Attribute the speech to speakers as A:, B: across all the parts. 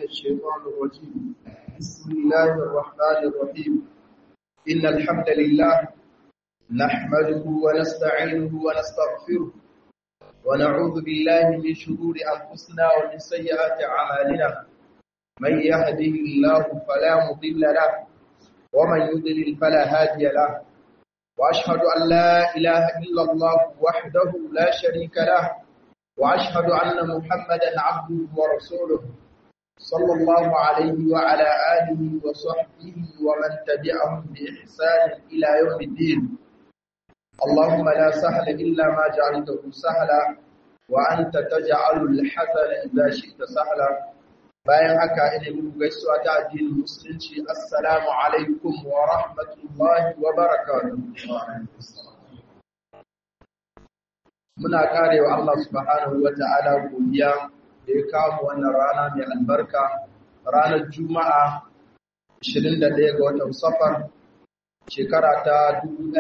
A: الشيطان الرجيم بسم الله الرحمن الرحيم إن الحمد لله نحمده ونستعينه ونستغفره ونعوذ بالله من شرور أنفسنا ومن سيئات أعمالنا من يهده الله فلا مضل له ومن يضلل فلا هادي له وأشهد أن لا إله إلا الله وحده لا شريك له وأشهد أن محمدا عبده ورسوله صلى الله عليه وعلى آله وصحبه ومن تبعهم بإحسان إلى يوم الدين اللهم لا سهل إلا ما جعلته سهلا وأنت تجعل الحسن إذا شئت سهلا bayan haka ina muku gaisuwa ta addinin musulunci assalamu alaikum wa rahmatullahi wa barakatuh muna karewa Allah subhanahu wa ta'ala godiya da ya kawo wannan rana mai albarka ranar juma'a 21 ga watan safar shekara ta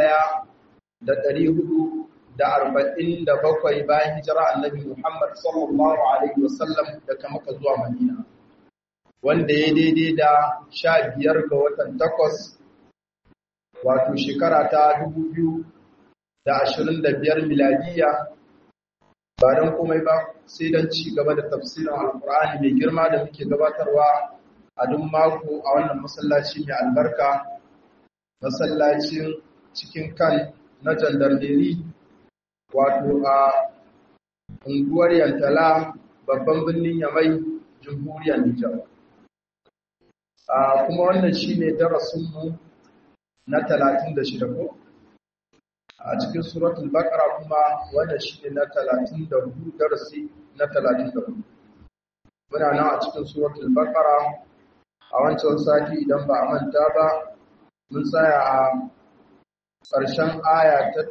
A: 1447 bayan hijira annabi Muhammad sallallahu alaihi wasallam daga Makka zuwa Madina wanda ya daidai da sha biyar ga watan takwas wato shekara ta dubu biyu da ashirin da biyar miladiya ba don komai ba sai don ci gaba da tafsirin alkur'ani mai girma da muke gabatarwa a duk mako a wannan masallaci mai albarka masallacin cikin kan na jandarmeri wato a unguwar yantala babban birnin yamai jamhuriyar nijar kuma wannan shi ne darasinmu na 36 ko a cikin suratul baqara kuma wannan shi ne na 34 darasi na 34 muna nan a cikin suratul baqara a wancan sati idan ba a manta ba mun tsaya a ƙarshen aya ta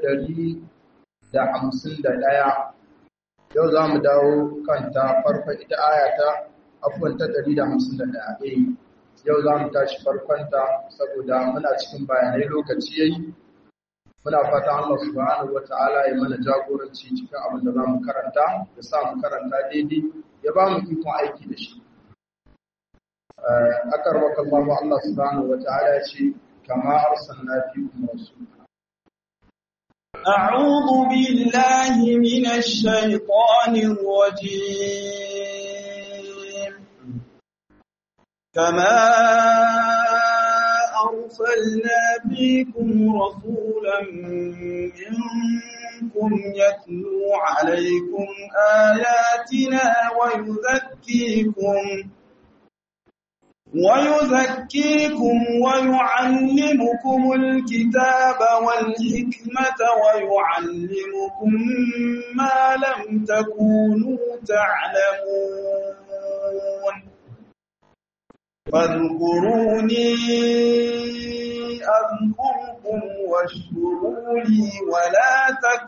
A: 151 yau za mu dawo kanta farko ita aya ta afuwan ta 151 yau za mu tashi farkonta saboda muna cikin bayanai lokaci yayi muna fata Allah subhanahu wata'ala ya mana jagoranci cikin abin da za mu karanta ya sa mu karanta daidai ya ba mu ikon aiki da shi akar waka Allah Allah subhanahu wata'ala ya ce kama arsalna fikum rasula
B: أعوذ بالله من الشيطان الرجيم كما أرسلنا فيكم رسولا منكم يتلو عليكم آياتنا ويزكيكم ويزكيكم ويعلمكم الكتاب والحكمة ويعلمكم ما لم تكونوا تعلمون فاذكروني أذكركم واشكروا لي ولا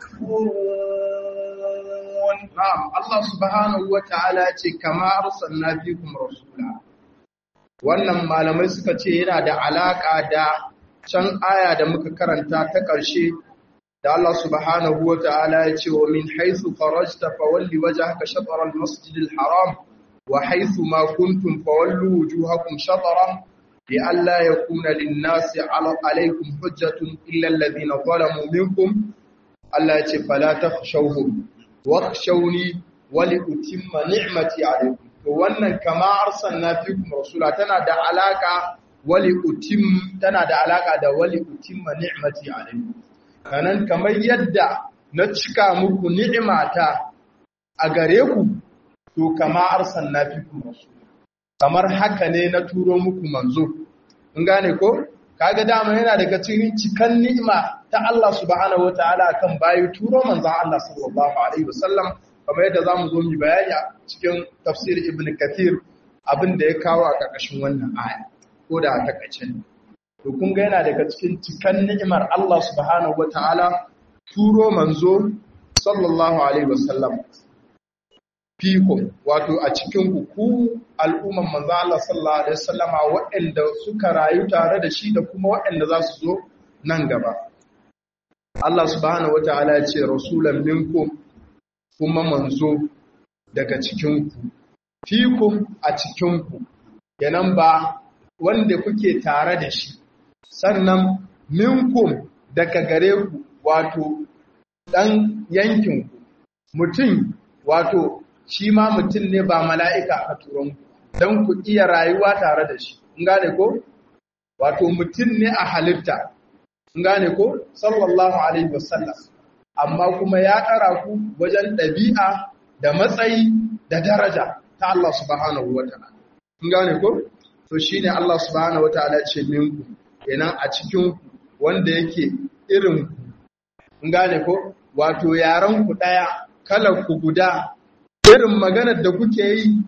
B: تكفرون
A: نعم الله سبحانه وتعالى كما أرسلنا فيكم رسولا wannan malamai suka ce yana da alaƙa da can aya da muka karanta ta ƙarshe da Allah subhanahu wa ta'ala ya ce wa min haythu kharajta fawalli wajhaka shatr al-masjid al-haram wa haythu ma kuntum fawallu wujuhakum shatran لئلا يكون للناس عليكم حجة إلا الذين ظلموا منكم الله يقول فلا تخشوهم واخشوني ولأتم نعمتي عليكم wannan kama arsalna fikum rasula tana da alaka wali utim tana da alaka da wali utimma ni'mati alaykum kanan kamar yadda na cika muku ni'imata a gare ku to kama arsalna fikum rasula kamar haka ne na turo muku manzo in gane ko kaga dama yana daga cikin cikan ni'ima ta Allah subhanahu wataala kan bayi turo manzon Allah sallallahu alaihi wasallam kamar yadda za mu zo mu bayani a cikin tafsir ibn kathir abin da ya kawo a ƙarƙashin wannan aya ko da a takaice ne to kun ga yana daga cikin cikan ni'imar Allah subhanahu wataala turo manzo sallallahu alaihi wasallam fikum wato a cikin ku ku al'umman manzo Allah sallallahu alaihi wasallama waɗanda suka rayu tare da shi da kuma waɗanda za su zo nan gaba Allah subhanahu wataala ya ce rasulan minkum kuma manzo daga cikinku fikum a cikinku kenan ba wanda kuke tare da shi sannan minkum daga gare ku wato dan yankin ku mutum wato shi ma mutum ne ba mala'ika a turan ku dan ku iya rayuwa tare da shi in gane ko wato mutum ne a halitta in gane ko sallallahu alaihi wasallam amma kuma ya ƙara ku wajen ɗabi'a da matsayi da daraja ta Allah subhanahu wa ta'ala. In gane ko? To shi ne Allah subhanahu wa ta'ala ce minku, kenan a cikin wanda yake irin ku. In gane ko? Wato yaran ku ɗaya, kalar ku guda, irin maganar da kuke yi,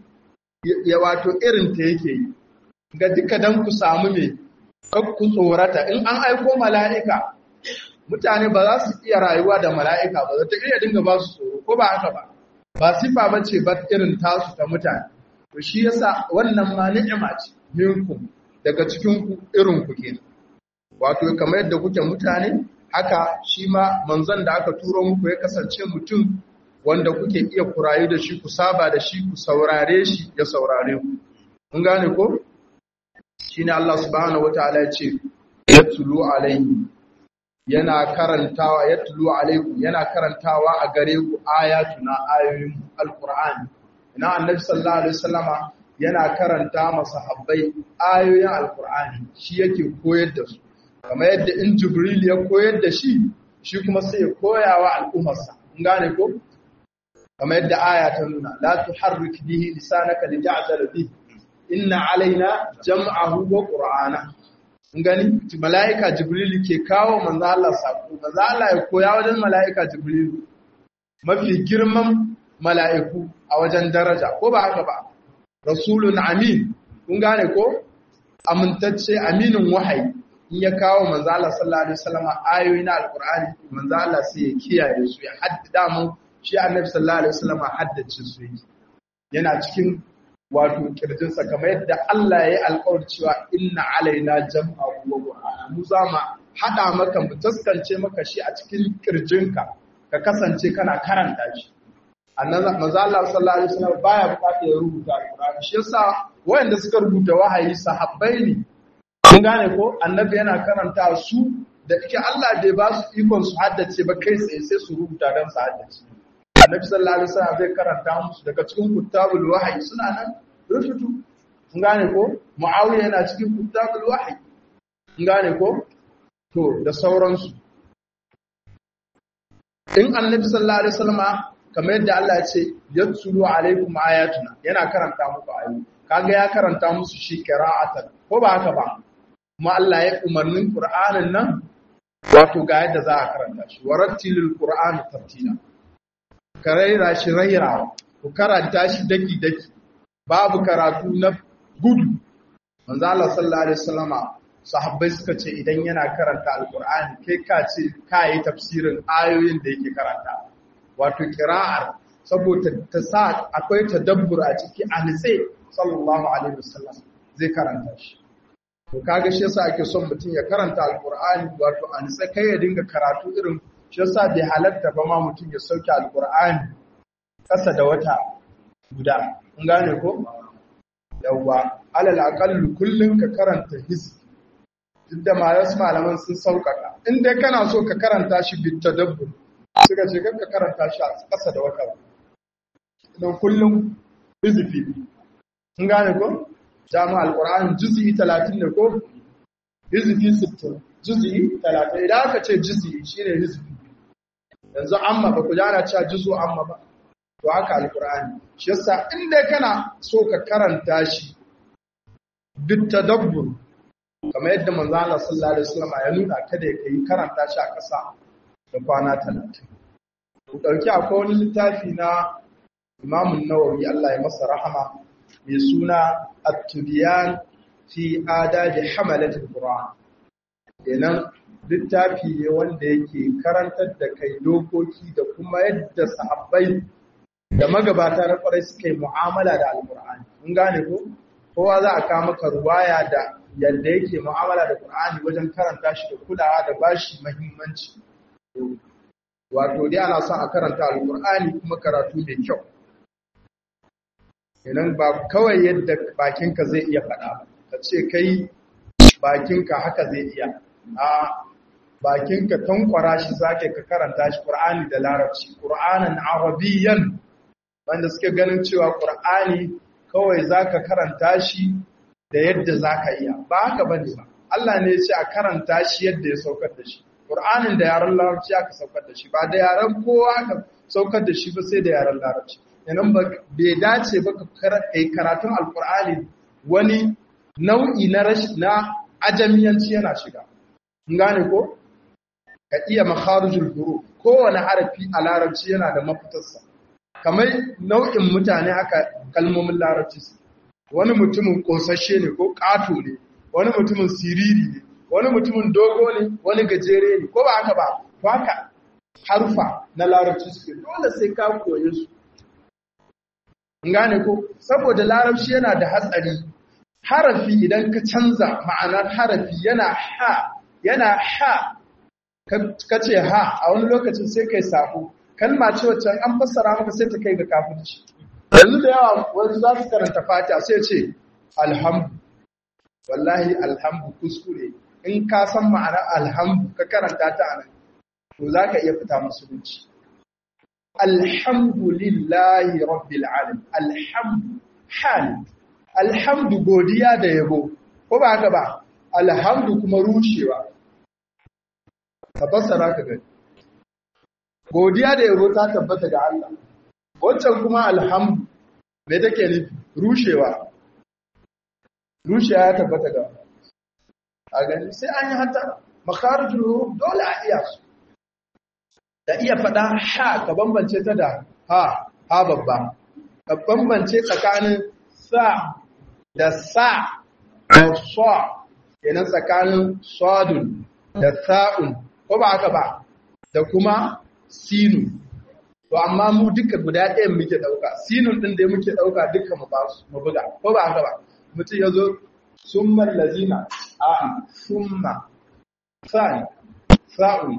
A: ya wato irin ta yake yi. Ga duka dan ku samu me, ku tsorata, in an aiko mala'ika, mutane ba za su iya rayuwa da mala'ika ba, zata iya dinga ba su tsoro, ko ba haka ba. ba sifa ba ce ba irin tasu ta mutane to shi yasa wannan ma ni'ima ce minkum daga cikin ku irin ku kenan wato kamar yadda kuke mutane haka shi ma manzon da aka turo muku ya kasance mutum wanda kuke iya kurayi da shi ku saba da shi ku saurare shi ya saurare ku mun gane ko shine Allah subhanahu wataala ya ce yatlu alaihi yana karantawa ya tulu alaikum yana karantawa a gare ku ayatuna ayoyin alqur'ani ina annabi sallallahu alaihi wasallama yana karanta masa habbai ayoyin alqur'ani shi yake koyar da su kamar yadda in jibril ya koyar da shi shi kuma sai ya koyawa al'ummarsa in gane ko kamar yadda aya ta nuna la tuharrik bihi lisanaka lita'zala bihi inna alaina jam'ahu wa qur'ana gani mala'ika jibrilu ke kawo manzo Allah sako manzo Allah ya koya wajen mala'ika jibrilu mafi girman mala'iku a wajen daraja ko ba haka ba rasulun amin kun gane ko amintacce aminin wahayi in ya kawo manzo Allah sallallahu alaihi wasallam ayoyi na alqur'ani manzo Allah sai ya kiyaye su ya haddada mu shi annabi sallallahu alaihi wasallam haddace su yana cikin wato kirjinsa kamar yadda Allah ya yi alƙawar cewa inna alaina jam'ahu wa qur'ana mu za mu hada maka mu taskance maka shi a cikin kirjinka ka kasance kana karanta shi annabi manzo Allah sallallahu alaihi wasallam baya bukatar ya rubuta alqur'ani shi yasa wayanda suka rubuta wahayi sahabbai ne kun gane ko annabi yana karanta su da ike Allah bai ba su ikon su haddace ba kai tsaye sai su rubuta don su haddace annabi sallallahu alaihi wasallam zai karanta musu daga cikin kutabul wahyi suna nan rubutu kun gane ko muawiya yana cikin kutabul wahyi kun gane ko to da sauransu in annabi sallallahu alaihi wasallam kamar yadda Allah ya ce yatsulu alaikum ayatuna yana karanta muku ayoyi kaga ya karanta musu shi qira'atan ko ba haka ba kuma Allah ya umarnin Qur'anin nan wato ga yadda za a karanta shi warattilil qur'ana tartila ka raira shi raira ku karanta shi daki daki babu karatu na gudu manzo Allah sallallahu alaihi wasallama sahabbai suka ce idan yana karanta alqur'ani kai ka ce kai tafsirin ayoyin da yake karanta wato qira'ar saboda ta sa akwai tadabbur a ciki a nitse sallallahu alaihi wasallam zai karanta shi to kaga shi yasa ake son mutum ya karanta alqur'ani wato a nitse kai ya dinga karatu irin shi yasa bai halatta ba ma mutum ya sauke alqur'ani kasa da wata guda kun gane ko yawa alal aqallu kullun ka karanta hizb duk da malas malaman sun saukaka in dai kana so ka karanta shi bit tadabbur suka ce ka karanta shi a kasa da wata don kullum hizbi kun gane ko jami'a alqur'ani juz'i 30 ne ko hizbi 60 juz'i 30 idan aka ce juz'i shine hizbi yanzu amma ba ku jana cewa juzu amma ba to haka alqur'ani shi yasa in dai kana so ka karanta shi bit tadabbur kamar yadda manzo Allah sallallahu alaihi wasallam ya nuna kada ya kai karanta shi a ƙasa da kwana 30 ku dauki akwai wani littafi na Imam Nawawi Allah ya masa rahama mai suna At-Tibyan fi adabi hamalat al-Qur'an kenan littafi ne wanda yake karantar da kai dokoki da kuma yadda sahabbai da magabata na kwarai suka yi mu'amala da alkur'ani mun gane ko kowa za a kawo maka ruwaya da yadda yake mu'amala da qur'ani wajen karanta shi da kulawa da bashi muhimmanci wato dai ana son a karanta alkur'ani kuma karatu mai kyau idan ba kawai yadda bakinka zai iya faɗa ba ka ce kai bakinka haka zai iya a bakinka tankwara shi zake ka karanta shi Qur'ani da Larabci Qur'anan Arabiyyan wanda suke ganin cewa Qur'ani kawai zaka karanta shi da yadda zaka iya ba haka bane ba Allah ne ya ce a karanta shi yadda ya saukar da shi Qur'anin da yaran Larabci aka saukar da shi ba da yaran kowa aka saukar da shi ba sai da yaran Larabci yanan ba bai dace ba ka kai karatun Alqur'ani wani nau'i na na ajamiyanci yana shiga gane ko ka iya makharijul huruf kowane harafi a larabci yana da mafitarsa kamar nau'in mutane haka kalmomin larabci su wani mutumin kosashe ne ko ƙato ne wani mutumin siriri ne wani mutumin dogo ne wani gajere ne ko ba haka ba to haka harfa na larabci suke dole sai ka koye su gane ko saboda larabci yana da hatsari harafi idan ka canza ma'anar harafi yana ha yana ha ka ce ha a wani lokacin sai kai sako kalma ce wacce an fassara maka sai ta kai ga kafirci yanzu da yawa wani za su karanta fata sai ce alhamdu wallahi alhamdu kuskure in ka san ma'anar alhamdu ka karanta ta a nan to za ka iya fita musulunci alhamdulillahi rabbil alamin alhamdu hal alhamdu godiya da yabo ko ba haka ba alhamdu kuma rushewa ka fassara ka gani godiya da yabo ta tabbata ga Allah wancan kuma alhamdu me take nufi rushewa rushewa ya tabbata ga a gani sai an yi hata makharijul huruf dole a iya su da iya faɗa ha ka bambance ta da ha ha babba ka bambance tsakanin sa da sa da sa kenan tsakanin sadun da sa'un ko ba haka ba da kuma sinu to amma mu duka guda ɗayan muke ɗauka sinun ɗin da muke ɗauka duka mu ba su mu buga ko ba haka ba mutum ya zo summa lazina a summa sa'in sa'un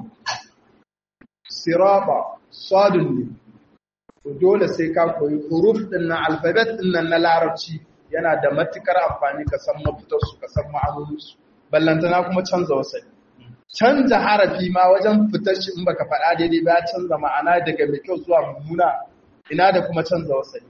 A: siraba sadun ne to dole sai ka koyi huruf ɗin na alfabet ɗin nan na larabci yana da matukar amfani ka san mafitarsu ka san ma'anoninsu ballantana kuma canza wasai canza harafi ma wajen fitar shi in baka faɗa daidai ba canza ma'ana daga mai kyau zuwa mummuna ina da kuma canza wasai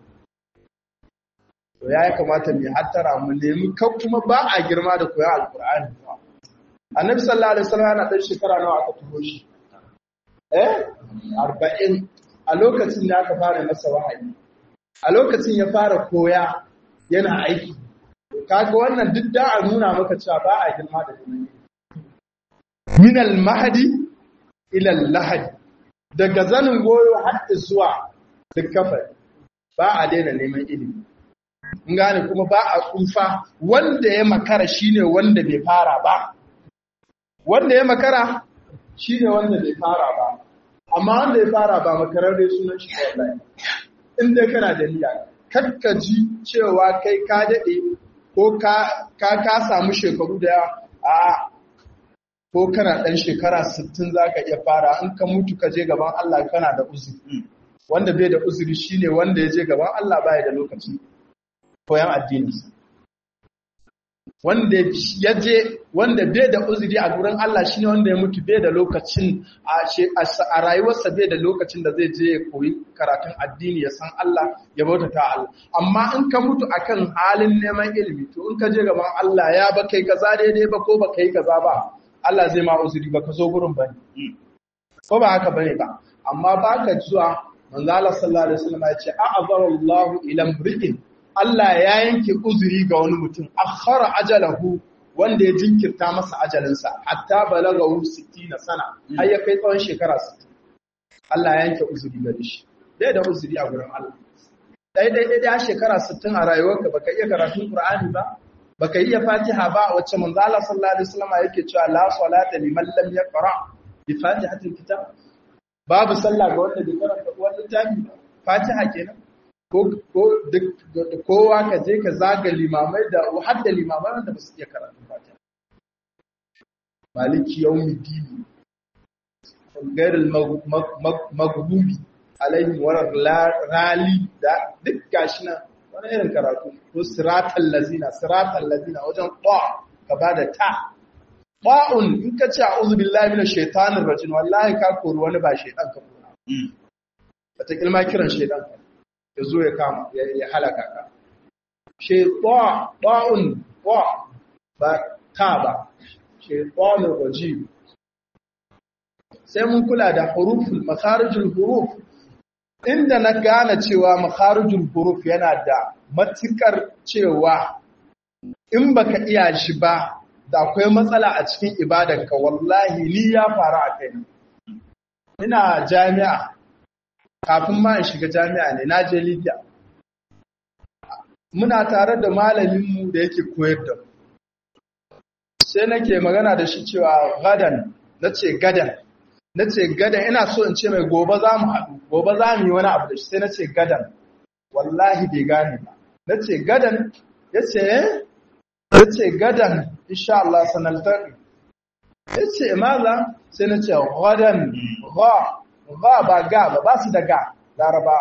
A: to ya kamata mu hattara mu nemi kan kuma ba a girma da koyon alkur'ani annabi sallallahu alaihi wasallam yana dan shekara nawa aka turo shi eh 40 a lokacin da aka fara masa wahayi a lokacin ya fara koya yana aiki kaga wannan duk da a nuna maka cewa ba a girma da ilimi min al-mahdi ila al-lahadi daga zanin goyo har zuwa dukkafa ba a daina neman ilimi in gane kuma ba a tsufa wanda ya makara shine wanda bai fara ba wanda ya makara shine wanda bai fara ba amma wanda ya fara ba makararre sunan shi wallahi in dai kana da niyya kakka ji cewa kai ka dade ko ka ka samu shekaru da yawa a ko kana ɗan shekara 60 za ka iya fara in ka mutu ka je gaban Allah kana da uzuri wanda bai da uzuri shine wanda ya je gaban Allah baya da lokaci koyan addininsa wanda ya je wanda bai da uzuri a gurin Allah shine wanda ya mutu bai da lokacin a rayuwarsa bai da lokacin da zai je ya koyi karatun addini ya san Allah ya bautata Allah amma in ka mutu akan halin neman ilimi to in ka je gaban Allah ya ba kai kaza daidai ba ko ba kai kaza ba Allah zai ma uzuri ba ka zo gurin bane ko ba haka bane ba amma ba ka zuwa manzo Allah sallallahu alaihi wasallam ya ce a'azara Allahu ila mri'in Allah ya yanke uzuri ga wani mutum akhara ajalahu wanda ya jinkirta masa ajalinsa hatta balagahu 60 sana har ya kai tsawon shekara 60 Allah ya yanke uzuri gare shi dai da uzuri a gurin Allah dai dai dai da shekara 60 a rayuwarka baka iya karatun Qur'ani ba baka iya Fatiha ba wacce manzo Allah sallallahu alaihi wasallam yake cewa la salata liman lam yaqra bi fatihatil kitab babu sallah ga wanda bai karanta wannan littafi Fatiha kenan ko ko duk kowa ka je ka zaga limamai da har da limamai da basu iya karatu Fatiha maliki yawmiddin غير المغضوب عليهم ولا rali da duk gashi nan wani irin karatu ko siratal lazina siratal lazina wajen qa ka bada ta ba'un in ka ce a'udhu billahi minash shaitanir rajim wallahi ka kori wani ba shaitan ka kora wata kilma kiran shaitan ya zo ya kama ya halaka ka shaitan ba'un wa ba ta ba shaitanir rajim sai mun kula da huruful makharijul huruf inda na gane cewa makharijul huruf yana da matukar cewa in baka iya shi ba da akwai matsala a cikin ibadanka wallahi ni ya faru a kai ina jami'a kafin ma in shiga jami'a ne na je Libya muna tare da malaminmu da yake koyar da mu sai nake magana da shi cewa gadan nace gadan nace gadan ina so in ce mai gobe za mu haɗu gobe za mu yi wani abu da shi sai nace gadan wallahi bai gane ba nace gadan yace yace gadan insha Allah sanaltaqi yace maza sai nace gadan ga ga ba ga ba ba su da ga laraba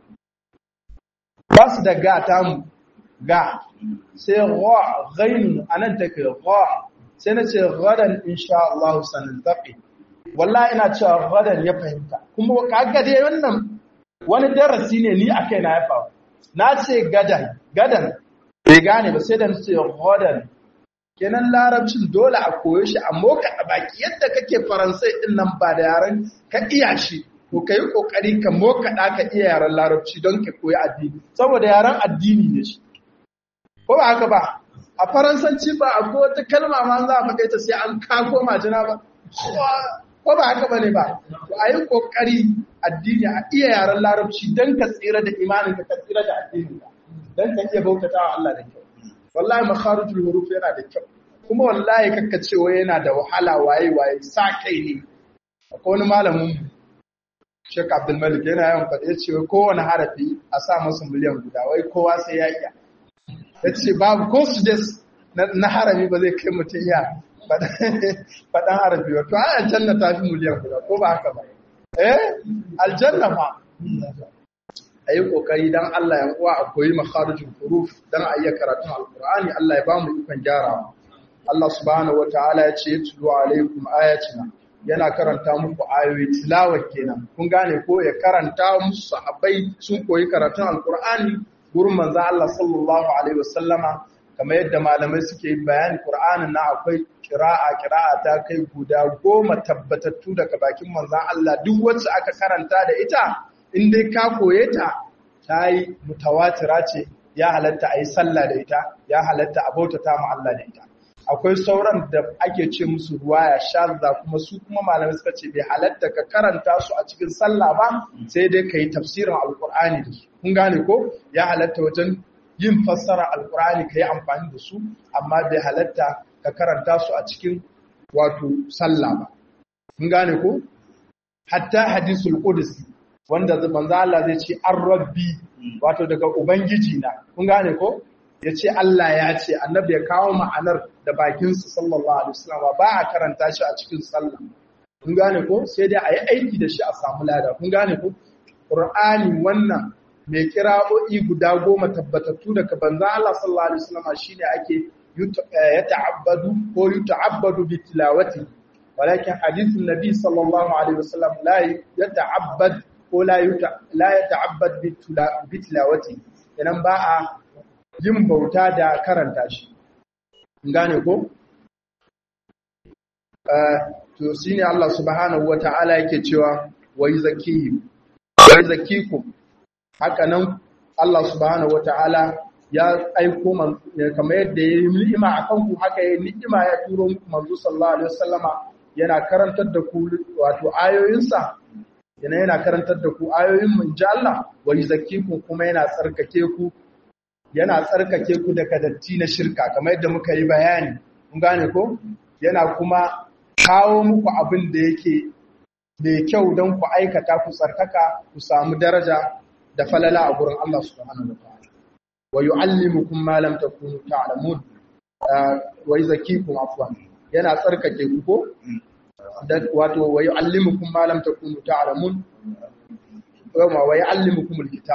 A: ba su da ga tamu ga sai ga ghain anan take ga sai nace gadan insha Allah sanaltaqi wallahi ina cewa gadan ya fahimta kuma kaga dai wannan wani darasi ne ni akai na ya faru na ce gadan gadan bai gane ba sai da nace gadan kenan larabcin dole a koyo shi a moka a baki yadda kake faransai din nan ba da yaren ka iya shi ko kai kokari ka moka da ka iya yaren larabci don ka koyi addini saboda yaren addini ne shi ko ba haka ba a faransanci ba akwai wata kalma ma za a faɗe ta sai an kako majina ba ko ba haka bane ba to ayi kokari addini a iya yaren larabci don ka tsira da imanin ka tsira da addinin ka don ka iya bautatawa Allah da kyau wallahi makharijul huruf yana da kyau kuma wallahi kakka cewa yana da wahala waye waye sa kai ne akwai wani malamin Sheikh Abdul Malik yana yawan faɗa yace wai kowane harafi a sa masa miliyan guda wai kowa sai ya iya yace babu ko su na harami ba zai kai mutum iya faɗan harafi ba to ai aljanna ta fi miliyan guda ko ba haka ba eh aljanna ma a yi ƙoƙari don Allah ya uwa a koyi makharijin huruf don a iya karatun alkur'ani Allah ya ba mu ikon gyarawa Allah subhanahu wata'ala ya ce yatlu alaikum ayatina yana karanta muku ayoyi tilawa kenan kun gane ko ya karanta musu sahabbai sun koyi karatun alkur'ani gurin manzo Allah sallallahu alaihi wasallama kamar yadda malamai suke bayani Qur'anin na akwai kira'a kira'a ta kai guda goma tabbatattu daga bakin manzo Allah duk wacce aka karanta da ita in dai ka koye ta ta yi mutawatira ce ya halatta a yi sallah da ita ya halatta a bautata ma Allah da ita akwai sauran da ake ce musu ruwaya shazza kuma su kuma malamai suka ce bai halatta ka karanta su a cikin sallah ba sai dai ka yi tafsirin alkur'ani da su kun gane ko ya halatta wajen yin fassara alkur'ani ka yi amfani da su amma bai halatta ka karanta su a cikin wato sallah ba kun gane ko hatta hadisul qudsi wanda manzo Allah zai ce an rabbi wato daga ubangiji na kun gane ko yace Allah ya ce annabi ya kawo ma'anar da bakin sa sallallahu alaihi wasallam ba a karanta shi a cikin sallah kun gane ko sai dai ayi aiki da shi a samu lada kun gane ko qur'ani wannan mai kira'o'i guda goma tabbatattu daga banza Allah sallallahu alaihi wasallam shine ake yata'abbadu ko yuta'abbadu bi tilawati walakin hadithun nabi sallallahu alaihi wasallam la yata'abbad ko la ya ta'abbad bi tilawati idan ba a yin bauta da karanta shi gane ko to shine Allah subhanahu wata'ala yake cewa wai zakihim wai zakikum haka nan Allah subhanahu wata'ala ya aiko man kamar yadda ya yi ni'ima akan ku haka ya ni'ima ya turo muku manzo sallallahu alaihi wasallama yana karantar da ku wato ayoyinsa yana yana karantar da ku ayoyin mun ji Allah wa yuzakkikum kuma yana tsarkake ku yana tsarkake ku daga datti na shirka kamar yadda muka yi bayani kun gane ko yana kuma kawo muku abin da yake mai kyau don ku aikata ku tsarkaka ku samu daraja da falala a gurin Allah subhanahu wa ta'ala wa yu'allimukum ma lam takunu ta'lamun wa yuzakkikum afwan yana tsarkake ku ko wato wa yu'allimukum ma lam takunu ta'lamun kuma wa yu'allimukum alkitab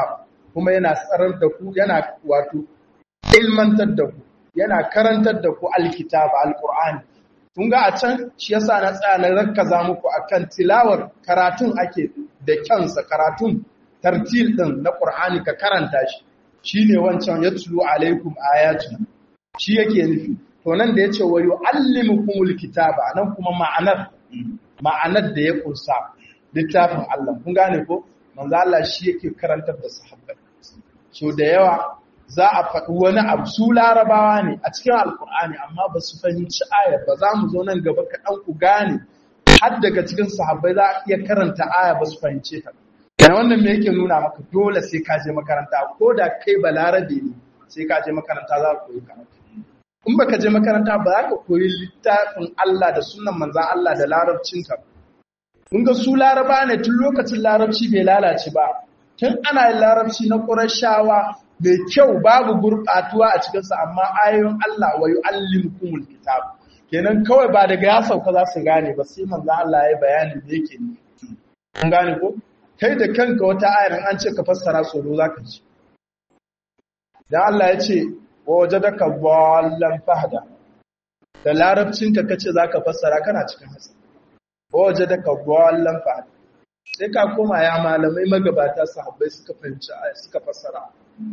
A: kuma yana tsarar da ku yana wato ilmantar da ku yana karantar da ku alkitaba alqur'ani kun ga a can shi yasa na tsaya na rakkaza muku akan tilawar karatun ake da kyansa karatun tartil din na qur'ani ka karanta shi shine wancan yatlu alaikum ayatuna shi yake nufi to nan da yace wa yuallimukumul kitaba nan kuma ma'anar ma'anar da ya kunsa littafin Allah kun gane ko manzo Allah shi yake karantar da sahabbai so da yawa za a faɗi wani abu su larabawa ne a cikin alkur'ani amma ba su fahimci ayar ba za mu zo nan gaba kaɗan ku gane har daga cikin sahabbai za a iya karanta aya ba su fahimce ta yana wannan me yake nuna maka dole sai ka je makaranta ko da kai ba larabe ne sai ka je makaranta za ka koyi karatu in baka je makaranta ba za ka koyi littafin Allah da sunan manzan Allah da larabcinta kun ga su laraba ne tun lokacin larabci bai lalace ba tun ana yin larabci na ƙurashawa mai kyau babu gurɓatuwa a cikinsa amma ayoyin Allah wa yu'allimukumul kitab kenan kawai ba daga ya sauka za su gane ba sai manzo Allah ya bayani da yake ne kun gane ko kai da kanka wata ayar an ce ka fassara tsoro zaka ji dan Allah ya ce wa wajadaka wallan fahda da larabcin ka kace zaka fassara kana cikin hasa wa wajadaka wallan fahda sai ka koma ya malamai magabata sahabbai suka fahimci suka fassara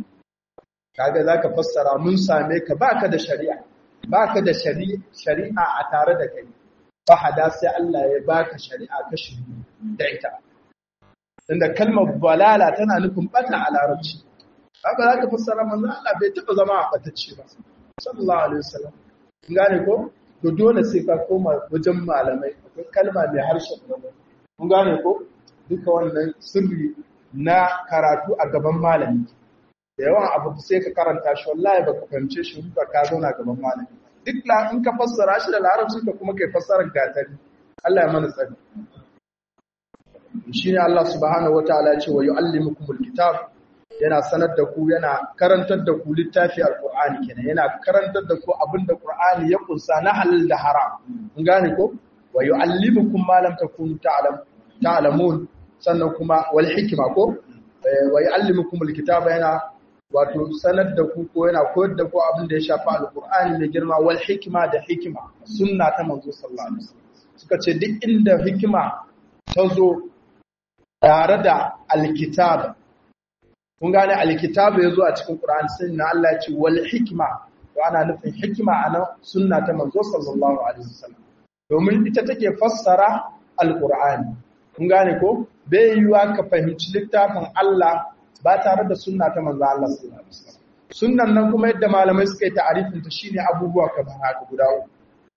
A: kaga zaka fassara mun same ka baka da shari'a baka da shari'a a tare da kai fahada sai Allah ya baka shari'a ka shiri da ita inda kalmar balala tana nufin bata a larabci haka zaka fassara manzo Allah bai taba zama a batacce ba sallallahu alaihi wasallam kin gane ko to dole sai ka koma wajen malamai akwai kalma mai harshen gaba kun gane ko duka wannan sirri na karatu a gaban malami da yawan abu sai ka karanta shi wallahi baka fahimce shi ba ka zauna gaban malami duk la in ka fassara shi da larabci ka kuma kai fassarar gatari Allah ya mana tsari shine Allah subhanahu wataala ya ce wa yuallimukumul kitab yana sanar da ku yana karantar da ku littafi alqur'ani kenan yana karantar da ku abinda qur'ani ya kunsa na halal da haram kun gane ko wa yuallimukum ma lam takunu ta'lam ta'lamun sannan kuma wal hikma ko wa yuallimukumul kitaba yana wato sanar da ku ko yana koyar da ku abin da ya shafi alkur'ani mai girma wal hikima da hikima sunna ta manzo sallallahu alaihi wasallam suka ce duk inda hikima ta zo tare da alkitab kun gane alkitab ya zo a cikin qur'ani sai na Allah ya ce wal hikima to ana nufin hikima ana sunna ta manzo sallallahu alaihi wasallam domin ita take fassara alkur'ani kun gane ko bai yiwa ka fahimci littafin Allah ba tare da sunna ta manzo Allah sallallahu alaihi wasallam sunnan nan kuma yadda malamai suka yi ta'arifin ta shine abubuwa kamar haka guda uku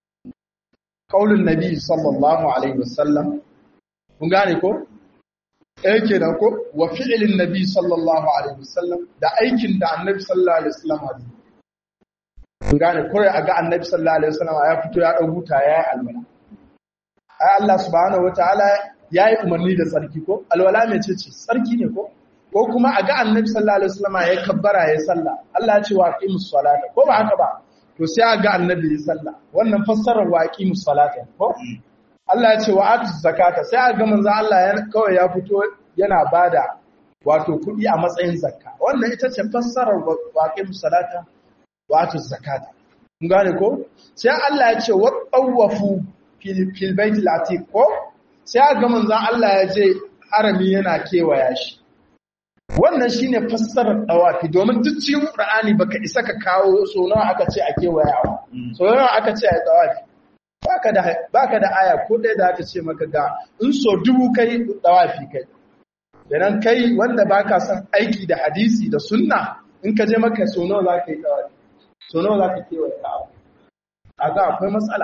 A: qaulun nabi sallallahu alaihi wasallam kun gane ko eh kenan ko wa fi'lin nabi sallallahu alaihi wasallam da aikin da annabi sallallahu alaihi wasallam ya kun gane ko a ga annabi sallallahu alaihi wasallam ya fito ya dau huta yayi alwala ai Allah subhanahu wataala yayi umarni da tsarki ko alwala mece ce tsarki ne ko ko kuma a ga annabi sallallahu alaihi wasallam ya kabbara ya sallah Allah ya ce wa aqimus salata ko ba haka ba to sai a ga annabi ya sallah wannan fassarar wa aqimus salata ko Allah ya ce wa atuz zakata sai a ga manzon Allah ya kawai ya fito yana bada wato kuɗi a matsayin zakka wannan ita ce fassarar wa aqimus salata wa atuz zakata kun gane ko sai Allah ya ce wa tawafu fil baitil atiq ko sai a ga manzon Allah ya je harami yana kewaya shi wannan shine fassarar dawafi domin duk cikin Qur'ani baka isa ka kawo so nawa aka ce a kewayawa so nawa aka ce a dawafi baka da baka da aya ko dai da aka ce maka ga in so dubu kai dawafi kai dan kai wanda baka son aiki da hadisi da sunna in ka je maka so nawa zaka yi dawafi so nawa zaka kewaya kaga akwai matsala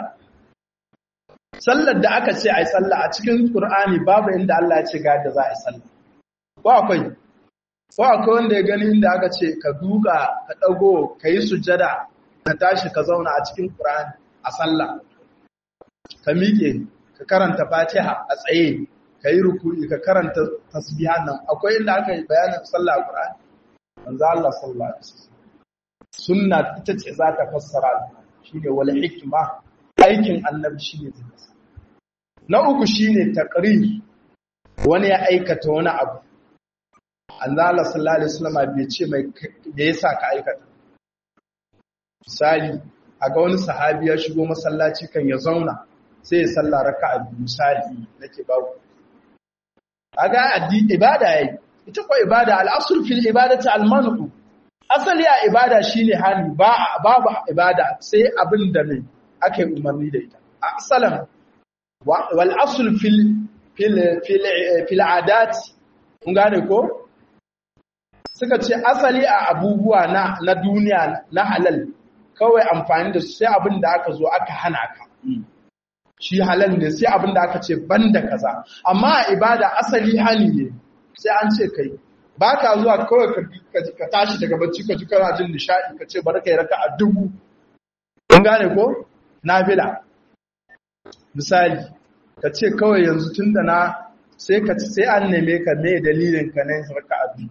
A: sallar da aka ce ai sallah a cikin Qur'ani babu inda Allah ya ce ga yadda za a yi sallah ko akwai ko akwai wanda ya gani inda aka ce ka duka ka ɗago ka yi sujada ka tashi ka zauna a cikin ƙura'ani a sallah ka miƙe ka karanta fatiha a tsaye ka yi rukuni ka karanta tasbihan nan akwai inda aka yi bayanin sallah a ƙura'ani manzo Allah sallallahu alaihi wasallam sunna ita ce za ta fassara shine wal hikma aikin annabi shine zai na uku shine taqrir wani ya aikata wani abu Allah sallallahu alaihi wasallam bai ce mai me yasa ka aikata misali a ga wani sahabi ya shigo masallaci kan ya zauna sai ya salla raka'a biyu misali nake ba ku aga addini ibada yayi ita ko ibada al-asl fil ibadati al-manu asali a ibada shine hali ba babu ibada sai abin da mai ake umarni da ita asalan wal asl fil fil fil fil adat kun gane ko suka ce asali a abubuwa na na duniya na halal kawai amfani da su sai abin da aka zo aka hana ka shi halal ne sai abin da aka ce banda kaza amma a ibada asali hani ne sai an ce kai ba ka zuwa kawai ka tashi daga bacci ka ji kana jin nishadi ka ce bari ka yi raka a dubu kun gane ko nafila misali ka ce kawai yanzu tun da na sai ka sai an neme ka me dalilin ka ne raka a biyu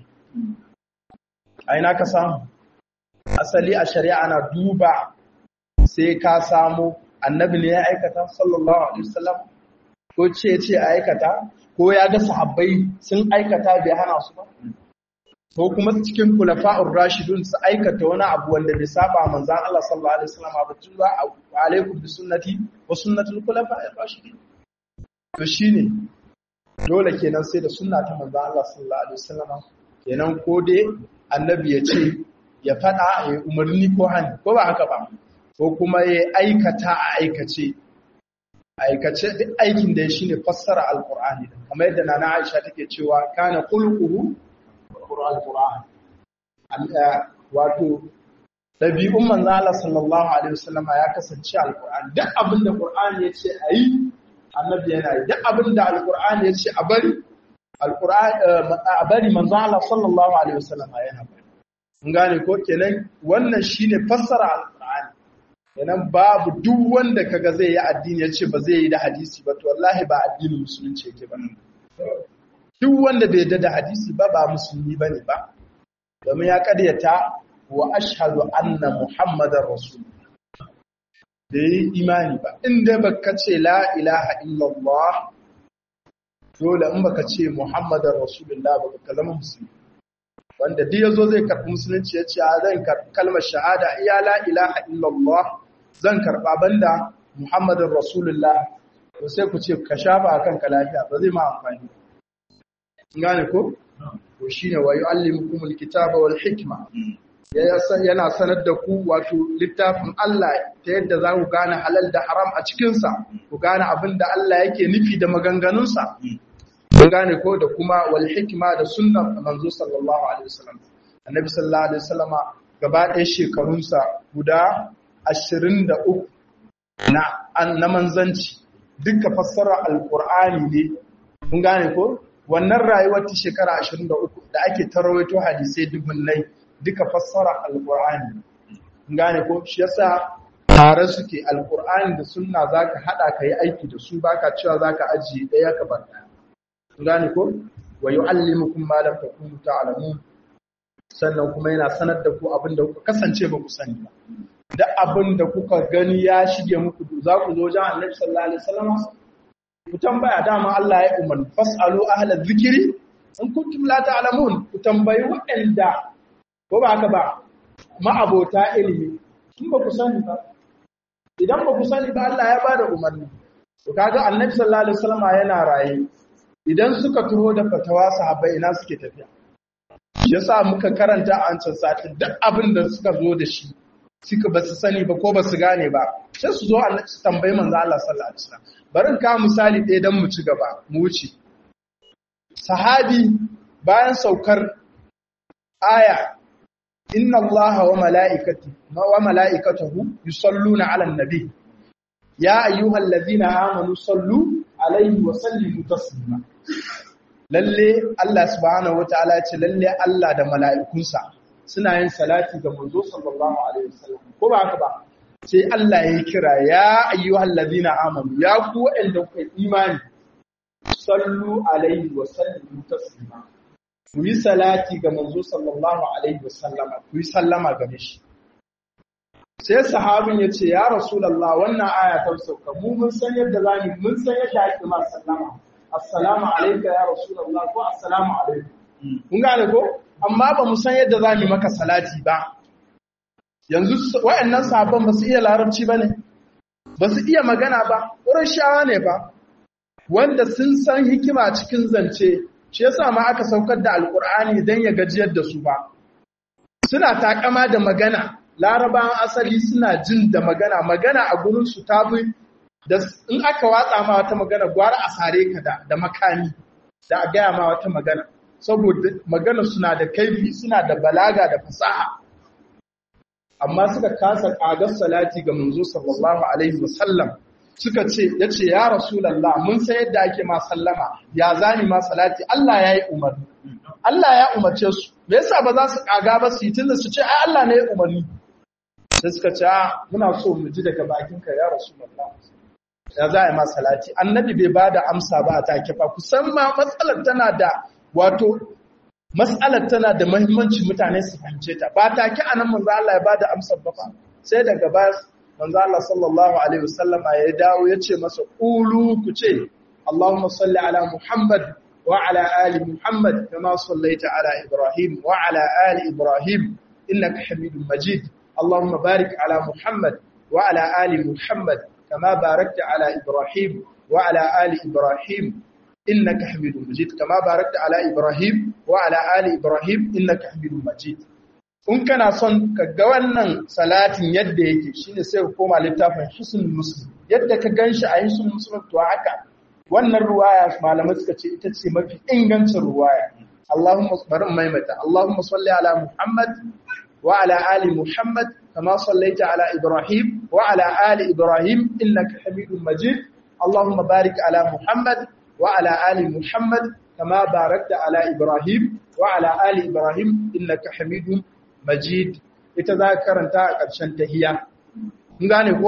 A: a ina ka samu asali a shari'a na duba sai ka samu annabi ne ya aikata sallallahu alaihi wasallam ko ce ce a aikata ko ya ga sahabbai sun aikata bai hana su ba ko kuma cikin kulafa'ur rashidun su aikata wani abu wanda bai saba manzon Allah sallallahu alaihi wasallam ba tun ba alaikum bi sunnati wa sunnatul kulafa'ir rashidin to shine dole kenan sai da sunna ta manzon Allah sallallahu alaihi wasallam kenan ko dai annabi ya ce ya fada ya umarni ko hani ko ba haka ba ko kuma ya aikata a aikace aikace duk aikin da ya shi ne fassara alkur'ani kamar yadda nana aisha take cewa kana kulkuhu alkur'ani wato ɗabi'un manzo Allah sallallahu alaihi wasallama ya kasance alkur'ani duk abin da qur'ani ya ce ayi annabi yana yi duk abin da alkur'ani ya ce a bari alkur'ani a bari manzo Allah sallallahu alaihi wasallama yana bari mun gane ko kenan wannan shine fassara alkur'ani Yanan babu duk wanda kaga zai yi addini ya ce ba zai yi da hadisi ba to wallahi ba addinin musulunci yake ba duk wanda bai da hadisi ba ba musulmi bane ba domin ya karyata wa ashhadu anna muhammadar rasul da yi imani ba inda baka ce la ilaha illallah dole in baka ce muhammadar rasulullah ba ka zama musulmi wanda duk yazo zai karɓi musulunci ya ce zan karɓi kalmar shahada iya la ilaha illallah zan karɓa banda muhammadin rasulullah to sai ku ce ka shafa a kanka lafiya ba zai ma amfani gane ko to shine wa yu'allimukumul kitaba wal hikma yana sanar da ku wato littafin Allah ta yadda za ku gane halal da haram a cikinsa ku gane abin da Allah yake nufi da maganganunsa kun gane ko da kuma wal hikma da sunnar manzo sallallahu alaihi wasallam annabi sallallahu alaihi wasallama gaba ɗaya shekarunsa guda 23 na na manzanci duka fassara alqur'ani ne kun gane ko wannan rayuwar ta shekara 23 da ake tarawaito hadisai dubunnai duka fassara alqur'ani kun gane ko shi yasa tare suke alqur'ani da sunna zaka hada kai aiki da su baka cewa zaka ajiye daya ka bar gane ko wa yu'allimukum ma lam takunu ta'lamun sannan kuma yana sanar da ku abinda kuka kasance ba ku sani ba da abinda kuka gani ya shige muku za ku zo jan Annabi sallallahu alaihi wasallam ku tambaya dama Allah ya umar fasalu ahla dhikri in kuntum la ta'lamun ku tambayi waɗanda ko ba haka ba ma'abota ilimi in ba ku sani ba idan ba ku sani ba Allah ya bada umarni to kaga Annabi sallallahu alaihi wasallam yana raye idan suka turo da fatawa sahabbai ina suke tafiya yasa muka karanta a wancan satin duk abin da suka zo da shi suka ba su sani ba ko ba su gane ba sai su zo Allah su tambayi manzo Allah sallallahu alaihi wasallam bari ka misali ɗaya dan mu ci gaba mu wuce sahabi bayan saukar aya inna allaha wa mala'ikati wa mala'ikatahu yusalluna 'alan nabi ya ayyuhallazina amanu sallu alaihi wa sallimu taslima lalle Allah subhanahu wataala ce lalle Allah da mala'ikunsa suna yin salati ga manzo sallallahu alaihi wasallam ko ba haka ba sai Allah ya kira ya ayyuhal ladina amanu ya ku wanda kuka imani sallu alaihi wa sallimu taslima ku yi salati ga manzo sallallahu alaihi wasallam ku yi sallama gare shi sai sahabin ya ce ya rasulallah wannan aya ta sauka mu mun san yadda za mu mun san yadda ake ma sallama assalamu alayka ya rasulallah ko assalamu alaikum kun gane ko amma ba mu san yadda za mu maka salati ba yanzu waɗannan sahabban ba su iya larabci ba ne ba su iya magana ba wurin shawa ne ba wanda sun san hikima cikin zance shi yasa ma aka saukar da alkur'ani don ya gajiyar da su ba suna takama da magana larabawan asali suna jin da magana magana a gurin su tafi da in aka watsa ma wata magana gwara a sare ka da da makami da a gaya ma wata magana saboda magana suna da kaifi suna da balaga da fasaha amma suka kasa kagar salati ga manzo sallallahu alaihi wasallam suka ce yace ya rasulullah mun san yadda ake ma sallama ya zani ma salati Allah yayi umarni Allah ya umarce su me yasa ba za su kaga ba su yi tunda su ce ai Allah ne ya umarni sai suka ce muna so mu ji daga bakinka ya rasulullah ya za a yi ma salati annabi bai ba da amsa ba a take fa kusan ma matsalar tana da wato matsalar tana da mahimmanci mutane su fahimce ta ba take anan manzo Allah ya ba da amsar ba fa sai daga baya manzo Allah sallallahu alaihi wasallama ya dawo ya ce masa qulu ku ce Allahumma salli ala Muhammad wa ala ali Muhammad kama sallaita ala Ibrahim wa ala ali Ibrahim innaka Hamidum Majid Allahumma barik ala Muhammad wa ala ali Muhammad كما باركت على إبراهيم وعلى آل إبراهيم إنك حميد مجيد كما باركت على إبراهيم وعلى آل إبراهيم إنك حميد مجيد in kana son ka ga wannan salatin yadda yake shine sai ka koma littafin Hisnul Muslim yadda ka ganshi a Hisnul Muslim to haka wannan ruwaya malamai suka ce ita ce mafi ingancin ruwaya Allahumma bari maimaita Allahumma salli ala Muhammad wa ala ali Muhammad كما صليت على إبراهيم وعلى آل إبراهيم إنك حميد مجيد اللهم بارك على محمد وعلى آل محمد كما باركت على إبراهيم وعلى آل إبراهيم إنك حميد مجيد ita za ka karanta a ƙarshen tahiya kun gane ko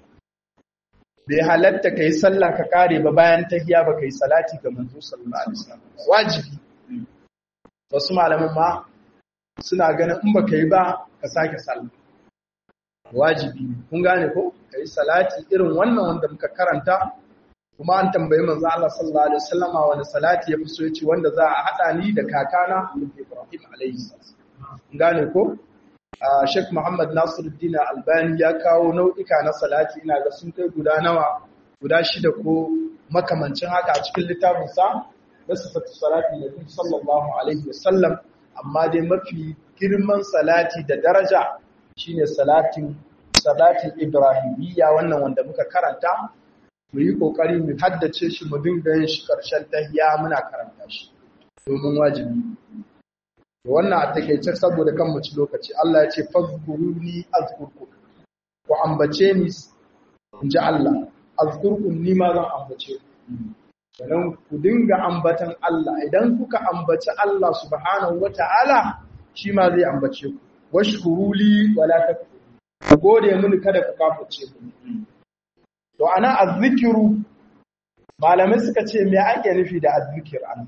A: bai halatta kai sallah ka kare ba bayan tahiya ba kai salati ga manzo sallallahu alaihi wasallam wajibi wasu malaman ma suna ganin in baka yi ba ka sake sallah wajibi kun gane ko kai salati irin wannan wanda muka karanta kuma an tambayi manzo Allah sallallahu alaihi wasallama wani salati ya fi so yace wanda za a hada ni da kakana Ibrahim alaihi salam kun gane ko Sheikh Muhammad Nasiruddin Albani ya kawo nau'ika na salati ina ga sun kai guda nawa guda shida ko makamancin haka a cikin littafin sa da sifatu salati Nabi sallallahu alaihi wasallam amma dai mafi girman salati da daraja shine salatin salatin ibrahimiyya wannan wanda muka karanta mu yi kokari mu haddace shi mu dinga yin shi karshen tahiyya muna karanta shi domin wajibi wannan a takeice saboda kan mu ci lokaci Allah ya ce fazkuruni azkurkum ku ambace ni inji Allah azkurkum ni ma zan ambace ku sannan ku dinga ambatan Allah idan kuka ambaci Allah subhanahu wataala shi ma zai ambace ku washkuruli wala takfuru ku gode mini kada ku kafirce ku to ana azzikiru malamai suka ce me ake nufi da azzikir an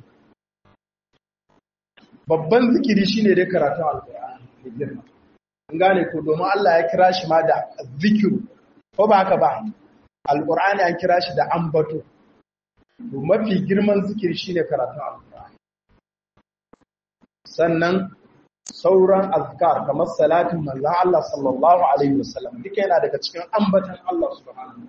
A: babban zikiri shine dai karatun alqur'ani girma an gane ko domin Allah ya kira shi ma da azzikiru ko ba haka ba alqur'ani an kira shi da ambato to mafi girman zikiri shine karatun alqur'ani sannan sauran azkar kamar salatin manzon Allah sallallahu alaihi wasallam duka yana daga cikin ambatan Allah subhanahu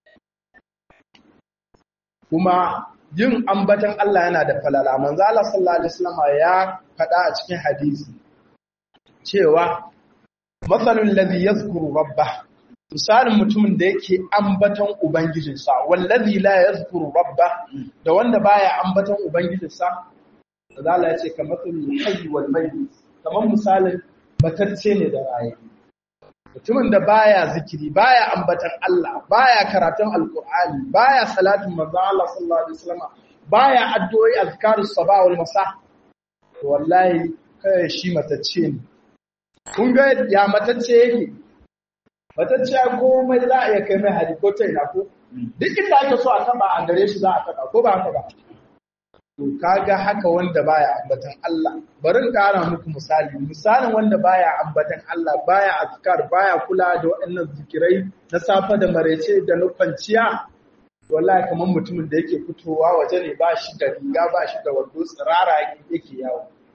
A: kuma yin ambatan Allah yana da falala manzon Allah sallallahu alaihi wasallam ya faɗa a cikin hadisi cewa masalul ladhi yazkuru rabbah misalin mutumin da yake ambatan ubangijinsa wallazi la yazkuru rabbah da wanda baya ambatan ubangijinsa Allah ya ce kamar hayy wal mayyit kamar misalin matacce ne da raye mutumin da baya zikiri baya ambatan Allah baya karatun alkur'ani baya salatin manzon Allah sallallahu alaihi wasallam baya addu'o'i azkarus sabah wal masa wallahi kai shi matacce ne kun ga ya matacce yake matacce komai za a iya kai mai hari ko ta ina ko duk inda ake so a taba a gare shi za a taba ko ba haka ba to kaga haka wanda baya ambatan Allah bari in kara muku misali misalin wanda baya ambatan Allah baya azkar baya kula da waɗannan zikirai na safa da marece da na kwanciya wallahi kamar mutumin da yake fitowa waje ne ba shi da riga ba shi da wando tsirara yake yawo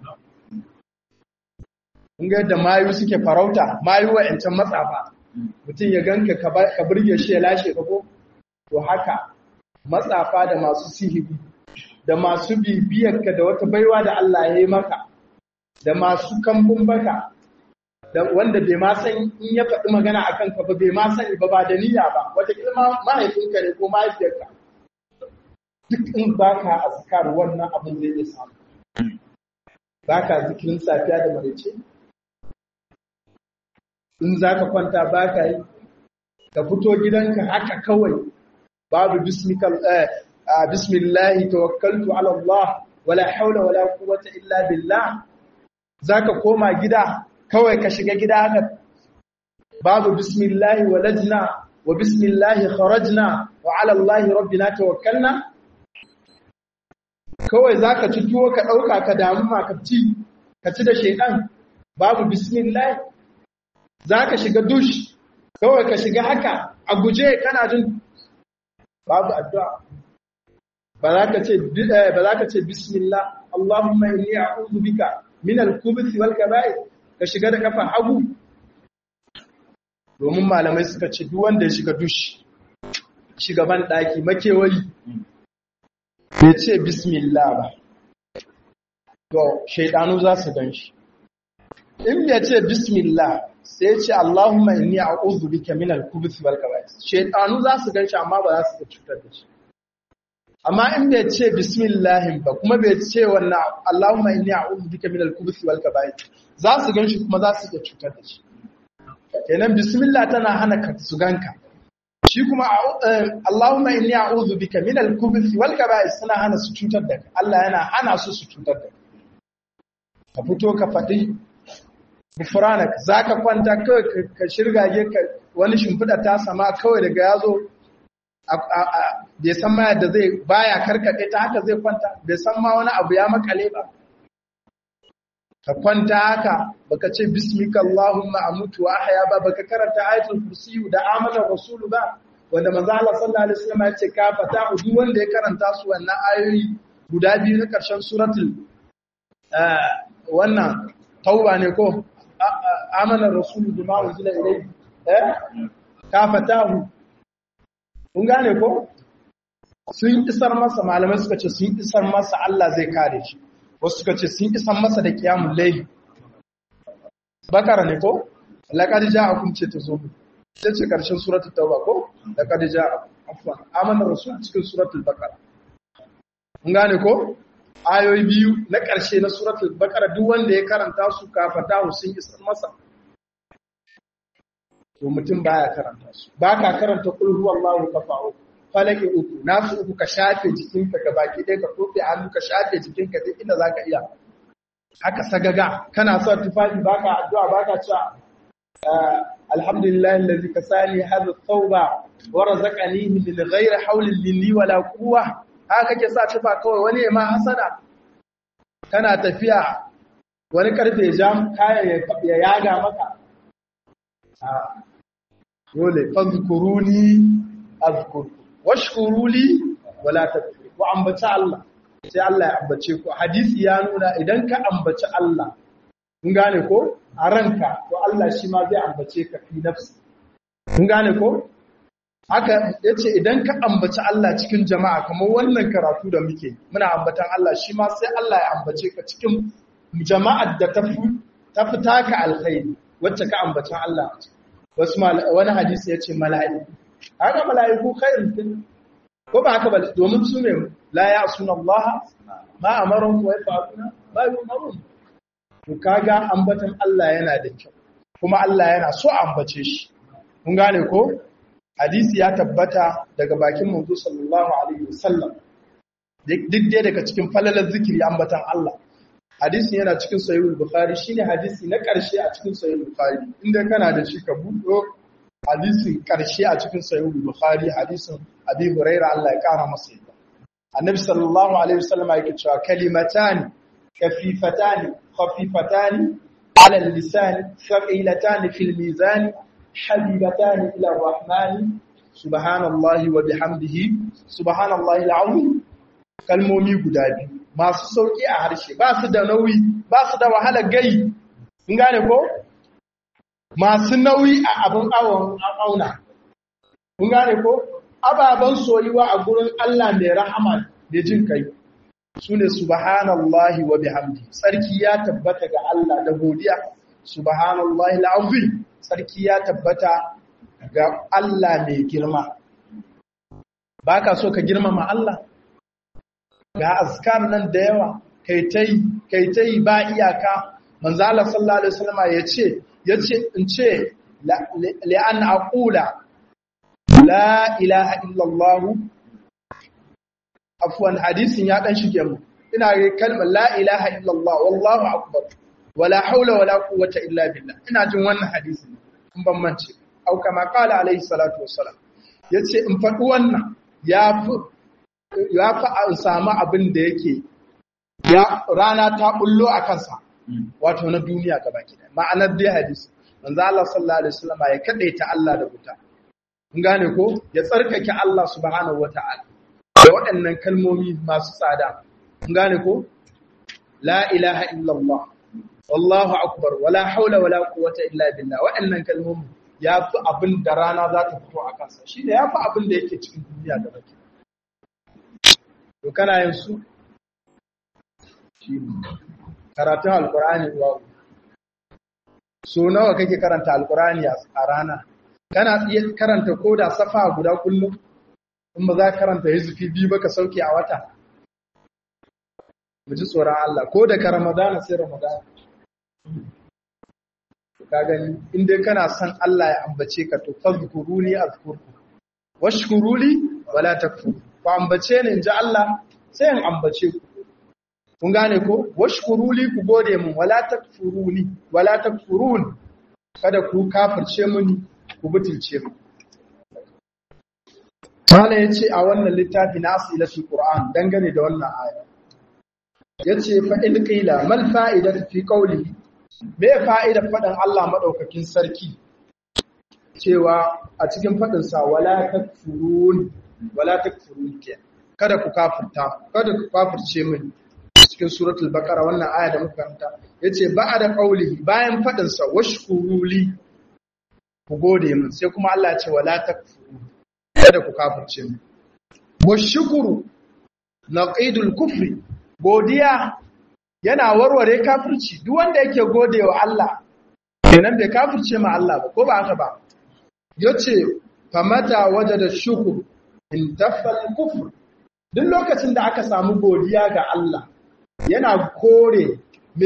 A: kun ga yadda mayu suke farauta mayu wa'ancan matsafa mutum ya ganka ka burge shi ya lashe ka ko to haka matsafa da masu sihiri da masu bibiyarka da wata baiwa da Allah ya yi maka da masu kambun baka da wanda bai ma san in ya faɗi magana a kanka ba bai ma sani ba ba da niyya ba wata ilma mahaifinka ne ko mahaifiyarka duk in baka azkar wannan abin zai iya samu baka zikirin safiya da maraice in za ka kwanta baka yi ka fito gidanka haka kawai babu bismikal bismillahi tawakkaltu ala Allah wala haula wala quwwata illa billah zaka koma gida kawai ka shiga gida haka babu bismillahi walajna wa bismillahi kharajna wa ala Allah rabbina tawakkalna kawai zaka ci tuwo ka dauka ka damu ma ka ci ka ci da shedan babu bismillah zaka shiga dush kawai ka shiga haka a guje kana jin babu addu'a ba za ka ce ba za ka ce bismillah Allahumma inni a'udhu bika min al-khubuthi wal kaba'ir ka shiga da kafa hagu domin malamai suka ce duk wanda ya shiga dushi shigaban daki makewayi bai ce bismillah ba to shaidanu za su gan shi in ya ce bismillah sai ya ce Allahumma inni a'udhu bika min al-khubuthi wal kaba'ir shaidanu za su gan shi amma ba za su cutar da shi amma in bai ce bismillahin ba kuma bai ce wannan Allahumma inni a'udhu bika min al-khubuthi wal kaba'ir za su ganshi kuma za su iya cutar da shi kenan bismillah tana hana ka su ganka shi kuma Allahumma inni a'udhu bika min al-khubuthi wal kaba'ir suna hana su cutar da ka Allah yana hana su su cutar da ka ka fito ka faɗi gufranak zaka kwanta kawai ka shirgage ka wani shimfiɗa ta sama kawai daga yazo bai san ma yadda zai baya karkaɗe ta haka zai kwanta bai san ma wani abu ya makale ba ka kwanta haka baka ce bismika allahumma amutu wa ahya ba baka karanta ayatul kursi da amanar rasulu ba wanda manzo Allah sallallahu alaihi wasallam ya ce ka fata duk wanda ya karanta su wannan ayoyi guda biyu na karshen suratul wannan tauba ne ko amanar rasulu bima unzila ilayhi eh ka fatahu kun gane ko sun isar masa malamai suka ce sun isar masa Allah zai kare shi wasu suka ce sun isar masa da kiyamun laifi bakara ne ko laqad ja'akum ce ta zo ta ce karshen suratul tauba ko laqad ja'akum afwan amana rasul cikin suratul baqara kun gane ko ayoyi biyu na karshe na suratul baqara duk wanda ya karanta su kafata sun isar masa to mutum baya karanta su ba ka karanta kul huwallahu kafa'u falaki uku nasu uku ka shafe jikinka ga baki ɗaya ka kofe hannu ka shafe jikinka duk inda zaka iya haka sagaga kana sa tufafi baka addu'a baka cewa alhamdulillah allazi kasani hadha thawba wa razaqani min ghairi hawlin minni wala quwwa haka kake sa tufa kawai wani ma hasada kana tafiya wani karfe jam kaya ya yaga maka dole fazkuruni azkur washkuruli wala takfur ku ambaci Allah sai Allah ya ambace ku hadisi ya nuna idan ka ambaci Allah kun gane ko a ranka to Allah shi ma zai ambace ka fi nafsi kun gane ko haka yace idan ka ambaci Allah cikin jama'a kamar wannan karatu da muke muna ambatan Allah shi ma sai Allah ya ambace ka cikin jama'ar da ta fi ta fi taka alkhairi wacce ka ambacin Allah a ciki wasu wani hadisi ya ce mala'iku haka mala'iku khairun ko ba haka ba domin su ne la ya suna Allah ma amarun wa yafa'una ba yumarun to kaga ambatan Allah yana da kyau kuma Allah yana so ambace shi kun gane ko hadisi ya tabbata daga bakin manzo sallallahu alaihi wasallam duk dai daga cikin falalar zikiri ambatan Allah hadisin yana cikin sahihul bukhari shine hadisi na karshe a cikin sahihul bukhari inda kana da shi ka buɗo hadisin karshe a cikin sahihul bukhari hadisin abi huraira Allah ya kara masa yadda annabi sallallahu alaihi wasallam yake cewa kalimatan kafifatan khafifatan ala lisan thaqilatan fil mizan habibatan ila rahman subhanallahi wa bihamdihi subhanallahi alazim kalmomi guda biyu masu sauki a harshe ba su da nauyi ba su da wahala gai kun gane ko masu nauyi a abin awon auna kun gane ko ababen soyuwa a gurin Allah mai rahama da jin kai su ne subhanallahi wa bihamdi sarki ya tabbata ga Allah da godiya subhanallahi al'azim sarki ya tabbata ga Allah mai girma baka so ka girmama Allah ga azkar nan da yawa kai tai kai tai ba iyaka manzo Allah sallallahu alaihi wasallam yace yace in ce li an aqula la ilaha illa Allah afwan hadisin ya dan shige mu ina ga kalmar la ilaha illa Allah wallahu akbar wala haula wala quwwata illa billah ina jin wannan hadisin in ban mance au kama qala alaihi salatu wassalam yace in faɗi wannan yafi yafi an samu abin da yake ya rana ta bullo a kansa wato na duniya gaba ɗaya ma'anar dai hadisi manzo Allah sallallahu alaihi wasallam ya kadaita Allah da wuta kun gane ko ya tsarkake Allah subhanahu wataala da waɗannan kalmomi masu tsada kun gane ko la ilaha illallah wallahu akbar wala haula wala quwwata illa billah waɗannan kalmomi yafi abin da rana za ta fito a kansa shine yafi abin da yake cikin duniya gaba ɗaya to kana yin su karatun alkur'ani wa so nawa kake karanta alkur'ani a rana kana iya karanta koda safa guda kullum in ba za ka karanta hizfi biyu ba ka sauke a wata mu ji tsoron Allah ko da ka ramadana sai ramadana ka gani in dai kana son Allah ya ambace ka to fazkuruni azkurku washkuruli wala takfur ku ambace ni in ji Allah sai in ambace ku kun gane ko washkuruli ku gode mun wala takfuruni wala takfurun kada ku kafirce muni ku butulce mu Mala yace a wannan littafi na asilatul Qur'an dangane da wannan aya yace fa in qila mal fa'idatu fi qawli me fa'idar fadan Allah madaukakin sarki cewa a cikin fadin sa wala takfurun wala takfurun kada ku kafirta kada ku kafirce muni cikin suratul baqara wannan aya da muka karanta yace ba'da qaulihi bayan fadin sa washkuruli ku gode min sai kuma Allah ya ce wala takfuru kada ku kafirce mu washkuru naqidul kufri godiya yana warware kafirci duk wanda yake godewa Allah kenan bai kafirce ma Allah ba ko ba haka ba yace famata wajada shukr in tafal kufr duk lokacin da aka samu godiya ga Allah yana kore me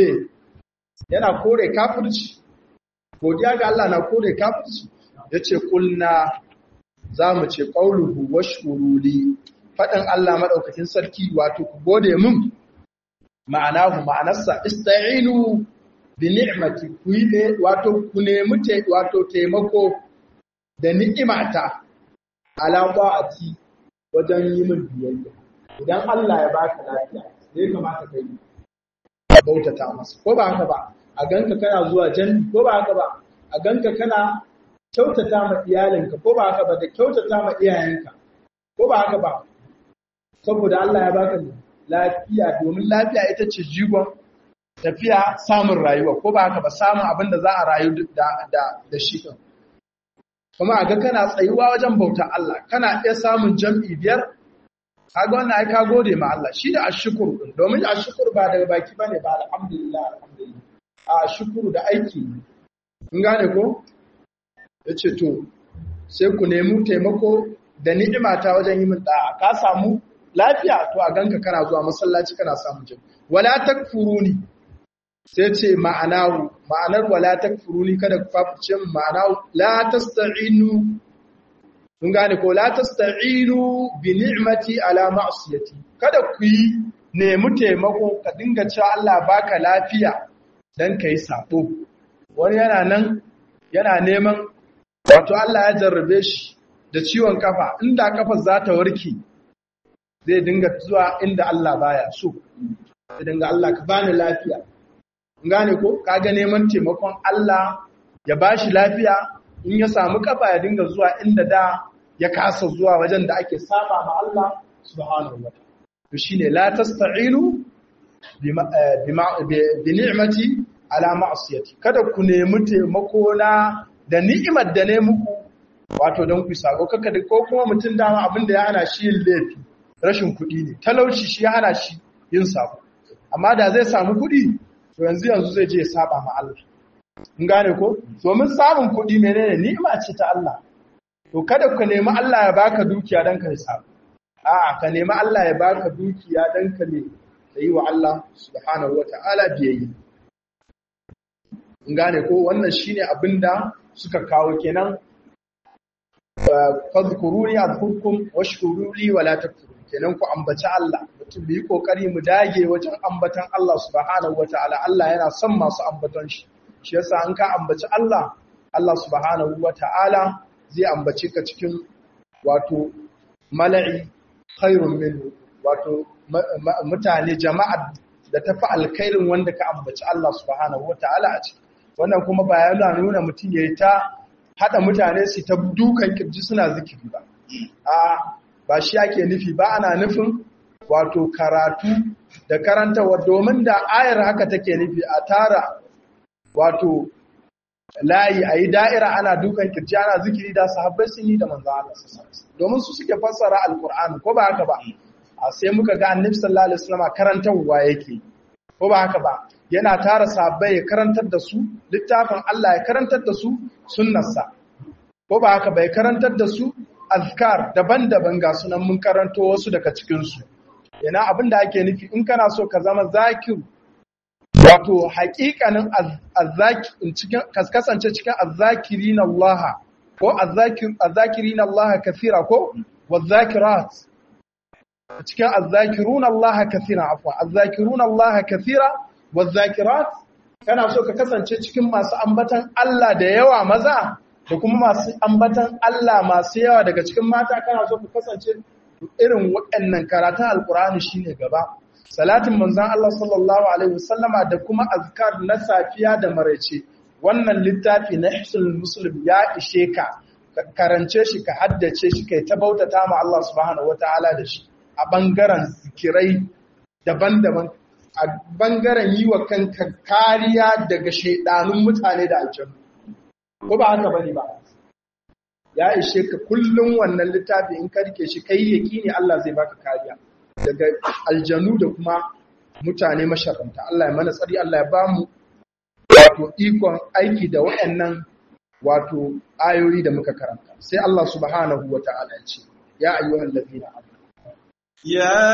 A: yana kore kafirci godiya ga Allah na kore kafirci yace kulna zamu ce qauluhu washkuruli fadan Allah madaukakin sarki wato ku gode mun ma'anahu ma'anarsa ista'inu bi ni'mati ku yi wato ku nemi te wato taimako da ni'imata ala ta'ati wajen yi min biyayya idan Allah ya baka lafiya sai kamata ka yi bautata masa ko ba haka ba a ganka kana zuwa janni ko ba haka ba a ganka kana kyautata ma iyalinka ko ba haka ba da kyautata ma iyayenka ko ba haka ba saboda Allah ya baka lafiya domin lafiya ita ce jigon tafiya samun rayuwa ko ba haka ba samun abin da za a rayu da da da shi din kuma a ga kana tsayuwa wajen bauta Allah kana iya samun jam'i biyar kaga wannan ai ka gode ma Allah shi da ashkuru din domin ashkuru ba daga baki bane ba alhamdulillah alhamdulillah a ashkuru da aiki in gane ko yace to sai ku nemi taimako da ni'ima ta wajen yi min da'a ka samu lafiya to a ganka kana zuwa masallaci kana samu jin wala takfuruni sai ce ma'anahu ma'anar wala takfuruni kada ku fafice ma'anahu la tasta'inu kun gane ko la tasta'inu bi ni'mati ala ma'siyati kada ku yi nemi taimako ka dinga cewa Allah baka lafiya dan kai sabo wani yana nan yana neman wato Allah ya jarrabe shi da ciwon kafa inda kafar za ta warke zai dinga zuwa inda Allah baya so zai dinga Allah ka bani lafiya gane ko kaga neman taimakon Allah ya bashi lafiya in ya samu kafa ya dinga zuwa inda da ya kasa zuwa wajen da ake saba ma Allah subhanahu wa ta'ala to shine la tasta'inu bi ni'mati ala ma'asiyati kada ku nemi taimako na da ni'imar da ne muku wato don ku sako kaka da ko kuma mutum dama abin da ya hana shi yin laifi rashin kuɗi ne talauci shi ya hana shi yin sako amma da zai samu kuɗi to yanzu yanzu zai je ya saba ma Allah in gane ko domin samun kuɗi menene ni'ima ce ta Allah to kada ka nemi Allah ya baka dukiya dan ka sako a'a ka nemi Allah ya baka dukiya dan ka ne yi wa Allah subhanahu wata'ala biyayya in gane ko wannan shine abinda suka kawo kenan fadhkuruni adhkurkum washkuruli wala takfurun kenan ku ambaci Allah mutum bi kokari mu dage wajen ambatan Allah subhanahu wataala Allah yana son masu ambatan shi shi yasa an ka ambaci Allah Allah subhanahu wataala zai ambace ka cikin wato mala'i khairun minhu wato mutane jama'a da tafi alkhairin wanda ka ambaci Allah subhanahu wataala a ciki wannan kuma ba yana nuna mutum yayi ta haɗa mutane su ta dukan kirji suna zikiri ba a ba shi ake nufi ba ana nufin wato karatu da karantawa domin da ayar haka take nufi a tara wato layi a yi da'ira ana dukan kirji ana zikiri da sahabbai sun yi da manzo Allah domin su suke fassara alkur'ani ko ba haka ba a sai muka ga annabi sallallahu alaihi wasallam karantarwa yake ko ba haka ba yana tara sahabbai ya karantar da su littafin Allah ya karantar da su sunnarsa ko ba haka bai karantar da su azkar daban-daban ga sunan mun karanto wasu daga cikin su yana abin da ake nufi in kana so ka zama zakir wato haƙiƙanin azzaki cikin kasance cikin azzakirin Allah ko azzakir azzakirin Allah kathira ko wazakirat cikin azzakirun Allah kathira afwa azzakirun Allah kathira wazakirat kana so ka kasance cikin masu ambatan Allah da yawa maza da kuma masu ambatan Allah masu yawa daga cikin mata kana so ka kasance irin waɗannan karatun alkur'ani shine gaba salatin manzon Allah sallallahu alaihi wasallama da kuma azkar na safiya da maraice wannan littafi na ihsul muslim ya ishe ka karance shi ka haddace shi kai ta bautata ma Allah subhanahu wataala da shi a bangaren zikirai daban-daban a bangaren yi wa kanka kariya daga shaidanun mutane da aljanu ko ba haka bane ba ya ishe ka kullum wannan littafi in ka rike shi kai ne Allah zai baka kariya daga aljanu da kuma mutane masharanta Allah ya mana tsari Allah ya bamu wato ikon aiki da waɗannan wato ayoyi da muka karanta sai Allah subhanahu wata'ala ya ce ya ayyuhal ladina amanu
B: يا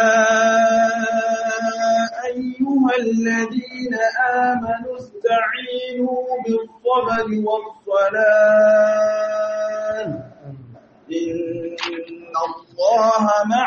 B: أيها الذين آمنوا استعينوا بالصبر والصلاة إن الله مع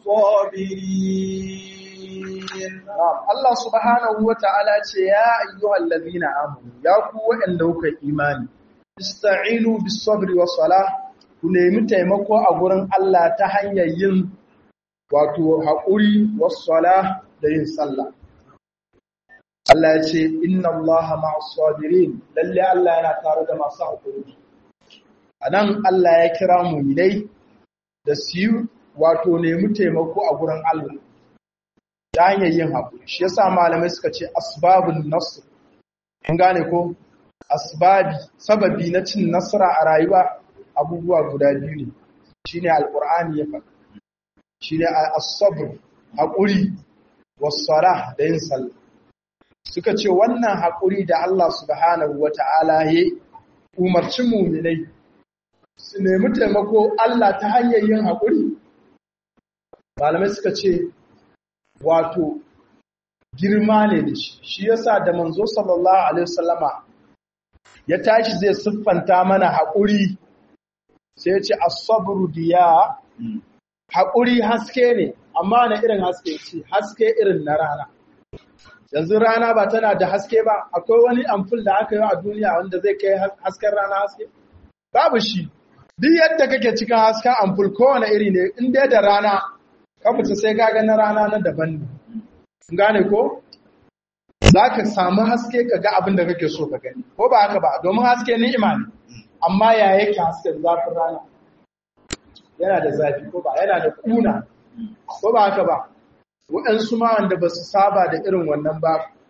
B: الصابرين
A: Allah subhanahu wa ta'ala ce ya ayyuhal ladina amanu ya ku waɗanda kuka imani ista'inu bis sabri was salah ku nemi taimako a gurin Allah ta hanyar yin wato haƙuri wassala da yin sallah. Allah ya ce, Inna Allah ma'as sabirin, lalle Allah yana tare da masu haƙuri. A nan Allah ya kira muminai da su yi wato nemi taimako a gurin Allah, ta hanyar yin haƙuri. Shi yasa malamai suka ce, Asbabun Nasr, kun gane ko? Asbabi, sababi na cin nasara a rayuwa abubuwa guda biyu ne, shi ne Al'ur'ani ya faɗa. shi ne asabr haƙuri wassara da yin sallah suka ce wannan haƙuri da Allah subhanahu wa ta'ala ya umarci muminai su nemi taimako Allah ta hanyar yin haƙuri malamai suka ce wato girma ne da shi shi yasa da manzo sallallahu alaihi wasallama ya tashi zai siffanta mana haƙuri sai ya ce as-sabru diya haƙuri haske ne amma na irin haske ce haske irin na rana yanzu rana ba tana da haske ba akwai wani amful da aka yi a duniya wanda zai kai hasken rana haske babu shi duk yadda kake cikin hasken amful kowane iri ne in dai da rana ka fita sai ka na rana na daban ne gane ko za ka samu haske ka ga abin da kake so ka gani ko ba haka ba domin haske ni'ima ne amma ya yake hasken zafin rana yana da zafi ko ba yana da kuna ko ba haka ba waɗansu ma wanda ba su saba da irin wannan ba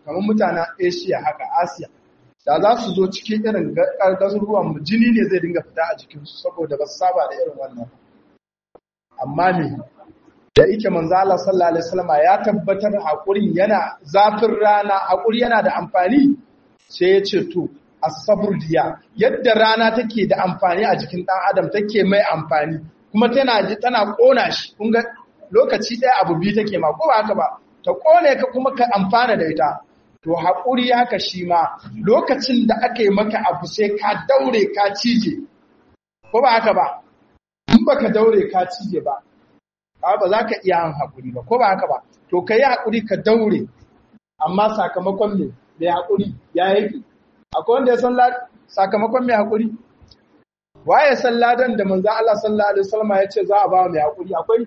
A: kamar mutanen asia haka asiya da za su zo cikin irin garuruwan mu jini ne zai dinga fita a jikinsu saboda ba su saba da irin wannan amma me da ike manzo Allah sallallahu alaihi wasallam ya tabbatar hakurin yana zafin rana hakuri yana da amfani sai ya ce to as-sabr diya yadda rana take da amfani a jikin dan adam take mai amfani kuma tana ji tana kona shi kun ga lokaci ɗaya abu biyu take ma ko ba haka ba ta kone ka kuma ka amfana da ita to hakuri haka shi ma lokacin da aka yi maka abu sai ka daure ka cije ko ba haka ba in baka daure ka cije ba ba za ka iya yin haƙuri ba ko ba haka ba to ka yi haƙuri ka daure amma sakamakon me mai haƙuri ya yake akwai wanda ya san sakamakon mai haƙuri waye san ladan da manzo Allah sallallahu alaihi wasallam ya ce za a ba mai haƙuri akwai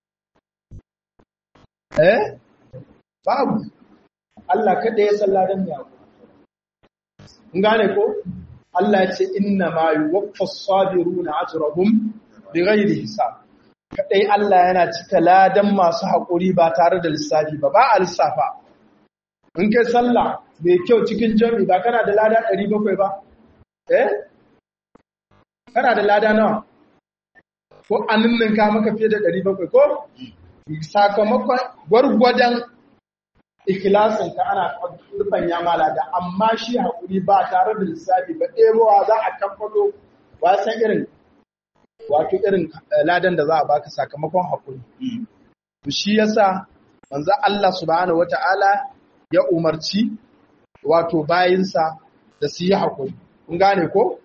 A: eh babu Allah kada ya san ladan mai haƙuri kun gane ko Allah ya ce inna ma yuwaffas sabiruna ajrahum bighairi hisab kadai Allah yana cika ladan masu haƙuri ba tare da lissafi ba ba a lissafa in kai sallah mai kyau cikin jami ba kana da lada 700 ba eh kana da lada nawa ko annin ka maka fiye da 700 ko sakamakon gwargwadon ikilasin ka ana rufan ya mala da amma shi haƙuri ba tare da lissafi ba ɗebowa za a kamfato wasan irin wato irin ladan da za a baka sakamakon haƙuri. To shi yasa manzo Allah subhanahu wata'ala ya umarci wato bayinsa da su yi haƙuri. Kun gane ko?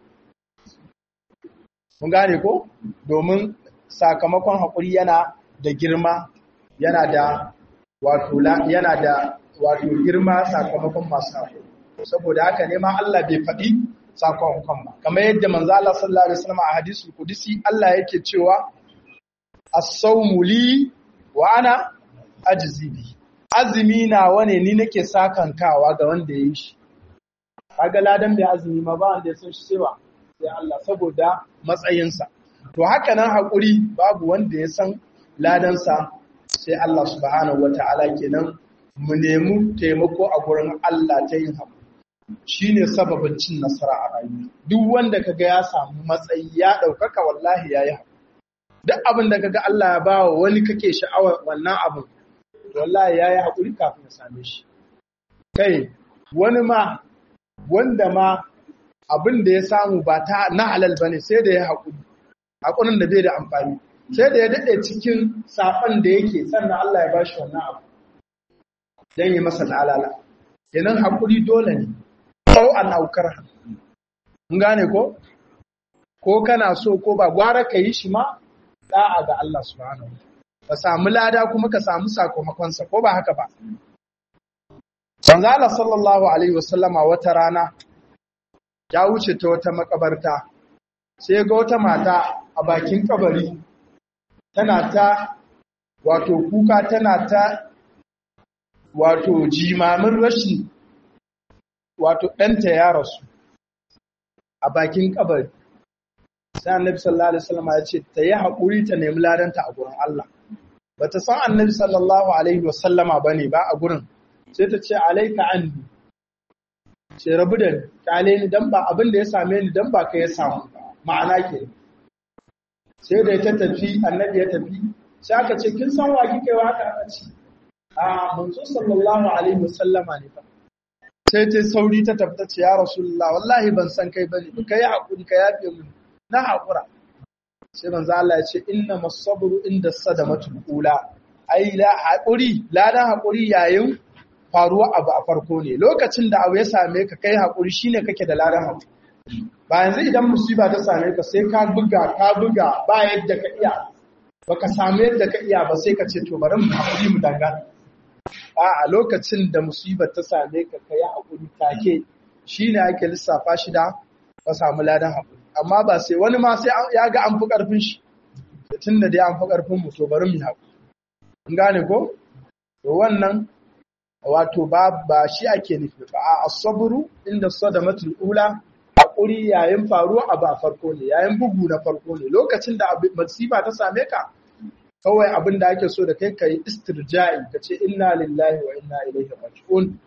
A: Kun gane ko? Domin sakamakon haƙuri yana da girma, yana da wato yana da wato girma sakamakon masu haƙuri. Saboda haka ne ma Allah bai faɗi sakamakon ba kamar yadda manzo Allah sallallahu alaihi wasallam a hadisul qudsi Allah yake cewa as-sawmu li wa ana ajzi bi azumi na wane ni nake sakankawa ga wanda yayi shi kaga ladan bai azumi ma ba wanda ya san shi cewa sai Allah saboda matsayinsa to haka nan hakuri babu wanda ya san ladansa sai Allah subhanahu wataala kenan mu nemi taimako a gurin Allah ta yin hakuri shi ne sababin cin nasara a rayuwa duk wanda kaga ya samu matsayi ya ɗaukaka wallahi ya yi duk abin da kaga Allah ya ba wa wani kake sha'awar wannan abin wallahi ya yi haƙuri kafin ya same shi kai wani ma wanda ma abin da ya samu ba ta na halal ba ne sai da ya haƙuri haƙurin da bai da amfani sai da ya daɗe cikin saɓon da yake sannan Allah ya ba shi wannan abu don yi masa alala kenan haƙuri dole ne au an aukar mun gane ko ko kana so ko ba gwara ka yi shi ma da'a ga Allah subhanahu ka samu lada kuma ka samu sakamakon sa ko ba haka ba Manzo Allah sallallahu alaihi wasallama wata rana ya wuce ta wata makabarta sai ga wata mata a bakin kabari tana ta wato kuka tana ta wato jimamin rashin wato ɗanta ya rasu a bakin kabari sai annabi sallallahu alaihi wasallam ya ce ta yi haƙuri ta nemi ladanta a gurin Allah bata san annabi sallallahu alaihi wasallama bane ba a gurin sai ta ce alaika anni ce rabu da ni kale ni dan ba abin da ya same ni dan ba ka ya samu ma'ana ke sai da ta tafi annabi ya tafi sai aka ce kin san wa kike wa haka aka ce a manzo sallallahu alaihi wasallama ne fa sai ta sauri ta tafi ta ce ya rasulullah wallahi ban san kai bane ka yi hakuri ka yafe mu na hakura sai manzo Allah ya ce inna masabru inda sadamatul ula ai la hakuri ladan hakuri yayin faruwa abu a farko ne lokacin da abu ya same ka kai hakuri shine kake da ladan hakuri ba yanzu idan musiba ta same ka sai ka buga ka buga ba yadda ka iya baka samu yadda ka iya ba sai ka ce to bari mu hakuri mu dangana a a lokacin da musibar ta same ka kai hakuri take shine ake lissafa shi da ka samu ladan hakuri amma ba sai wani ma sai ya ga an fi karfin shi tunda dai an fi karfin mu to bari mu hakuri kun gane ko to wannan wato ba ba shi ake nufi ba a asabru inda sadamatul ula hakuri yayin faruwa abu a farko ne yayin bugu na farko ne lokacin da masifa ta same ka kawai abin da ake so da kai kai istirja'i ka ce inna lillahi wa inna ilaihi raji'un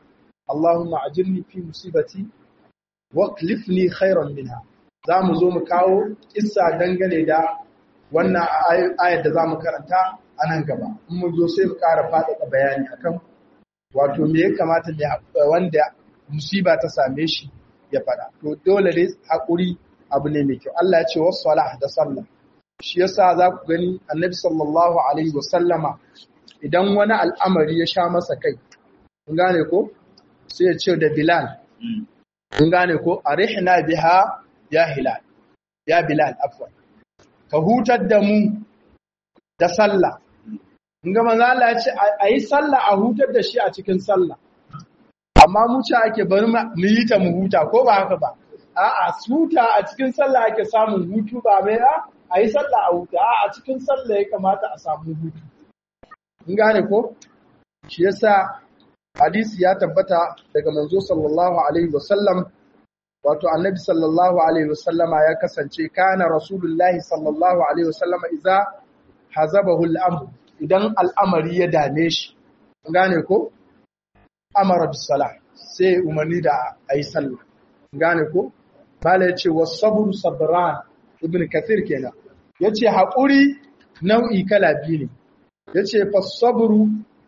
A: Allahumma ajirni fi musibati wa klifni khairan minha za mu zo mu kawo kissa dangane da wannan ayar da za mu karanta a nan gaba in mun zo sai mu ƙara faɗaɗa bayani akan wato me ya kamata ne wanda musiba ta same shi ya faɗa to dole dai haƙuri abu ne mai kyau Allah ya ce wasu da sallah shi yasa za ku gani annabi sallallahu alaihi wasallama idan wani al'amari ya sha masa kai kun gane ko sai ya ce da bilal kun gane ko arihna biha ya hilal ya bilal afwan ka hutar da mu da sallah kun ga manzo Allah ya ce ayi sallah a hutar da shi a cikin sallah amma mu ce ake bari mu yi ta mu huta ko ba haka ba a'a huta a cikin sallah ake samun hutu ba mai a yi sallah a huta a cikin sallah ya kamata a samu hutu in gane ko shi yasa hadisi ya tabbata daga manzo sallallahu alaihi wasallam wato annabi sallallahu alaihi wasallama ya kasance kana rasulullahi sallallahu alaihi wasallama idza hazabahu al-amr idan al'amari ya dame shi gane ko amara bis salah sai umarni da ayi sallah gane ko bala yace was-sabru sabran ibn kathir kenan yace haƙuri nau'i kala biyu ne yace fas-sabru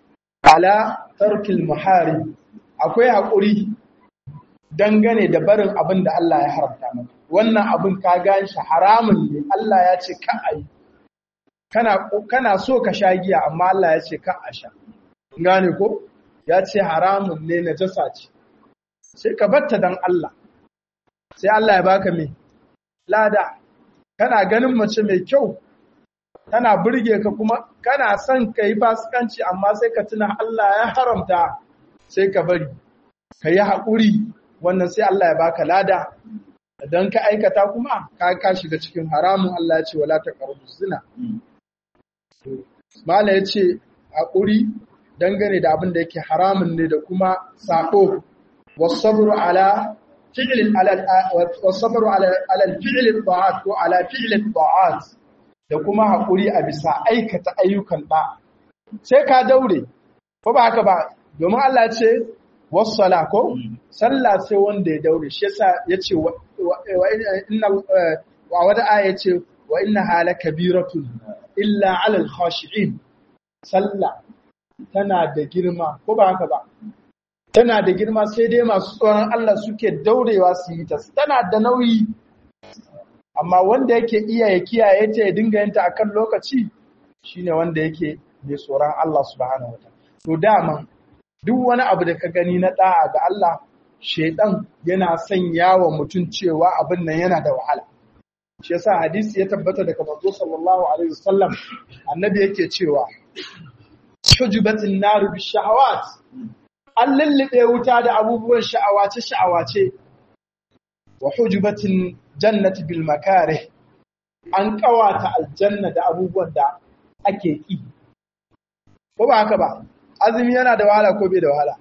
A: ala tarkil muharib akwai haƙuri dangane da barin abin da Allah ya haramta maka wannan abin ka gan shi haramun ne Allah ya ce ka ayi kana kana so ka sha giya amma Allah ya ce ka a sha gane ko ya ce haramun ne najasa ce sai ka batta dan Allah sai Allah ya baka me lada kana ganin mace mai kyau tana burge ka kuma kana son ka yi fasikanci amma sai ka tuna Allah ya haramta sai ka bari ka yi haƙuri wannan sai Allah ya baka lada idan ka aikata kuma ka ka shiga cikin haramun Allah ya ce wala taqrabu zina mala ya ce haƙuri dangane da abin da yake haramun ne da kuma sako wasabru ala fi'lin ala wasabru ala ala fi'lin ta'at ko ala fi'lin ta'at da kuma haƙuri a bisa aikata ayyukan ba sai ka daure ko ba haka ba domin Allah ce wassala ko sallah sai wanda ya daure shi yasa yace wa inna wa wada aya ce wa inna hala kabiratun illa ala al-khashi'in sallah tana da girma ko ba haka ba tana da girma sai dai masu tsoron Allah suke daurewa su yi ta tana da nauyi amma wanda yake iya ya kiyaye ta ya dinga yanta akan lokaci shine wanda yake mai tsoron Allah subhanahu wataala to dama duk wani abu da ka gani na da'a ga Allah shedan yana sanya wa mutum cewa abin nan yana da wahala shi yasa hadisi ya tabbata daga manzo sallallahu alaihi wasallam annabi yake cewa shujubatin naru bi shahawat an lullube wuta da abubuwan sha'awace sha'awace wa hujubatin jannati bil makarih an kawata aljanna da abubuwan da ake ki ko ba haka ba azumi yana da wahala ko bai da wahala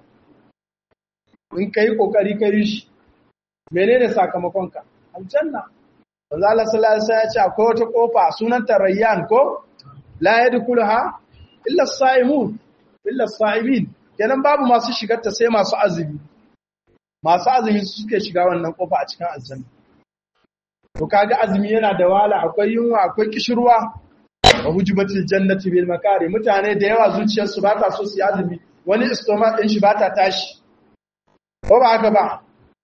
A: in kai kokari kai shi menene sakamakon ka aljanna manzo Allah sallallahu alaihi wasallam ya ce akwai wata kofa sunanta rayyan ko la yadkhuluha illa as-saimun illa as-saimin kenan babu masu shigar ta sai masu azumi masu azumi suke shiga wannan kofa a cikin aljanna to kaga azumi yana da wahala akwai yunwa akwai kishirwa wa hujubatil jannati bil makari mutane da yawa zuciyarsu ba ta so su yi azumi wani stomach din shi ba ta tashi ko ba haka ba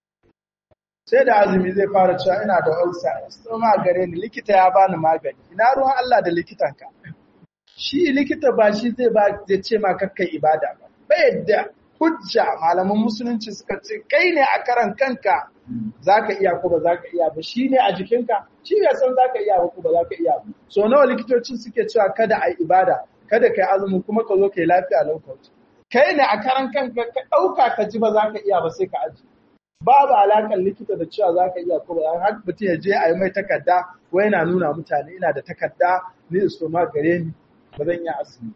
A: sai da azumi zai fara cewa ina da ulcer stomach gare ni likita ya bani magani ina ruwan Allah da likitanka shi likita ba shi zai ba zai ce ma kakkai ibada ba bai da hujja malaman musulunci suka ce kai ne a karan kanka zaka iya ko ba zaka iya ba shi ne a jikinka shi bai san zaka iya ba ko ba zaka iya ba so nawa likitocin suke cewa kada a ibada kada kai azumi kuma ka zo kai lafiya lokacin kai ne a karan kanka ka dauka ka ji ba zaka iya ba sai ka aji babu alakan likita da cewa zaka iya ko ba har mutum ya je a yi mai takarda wai yana nuna mutane ina da takarda ni istoma gare ni ba zan yi azumi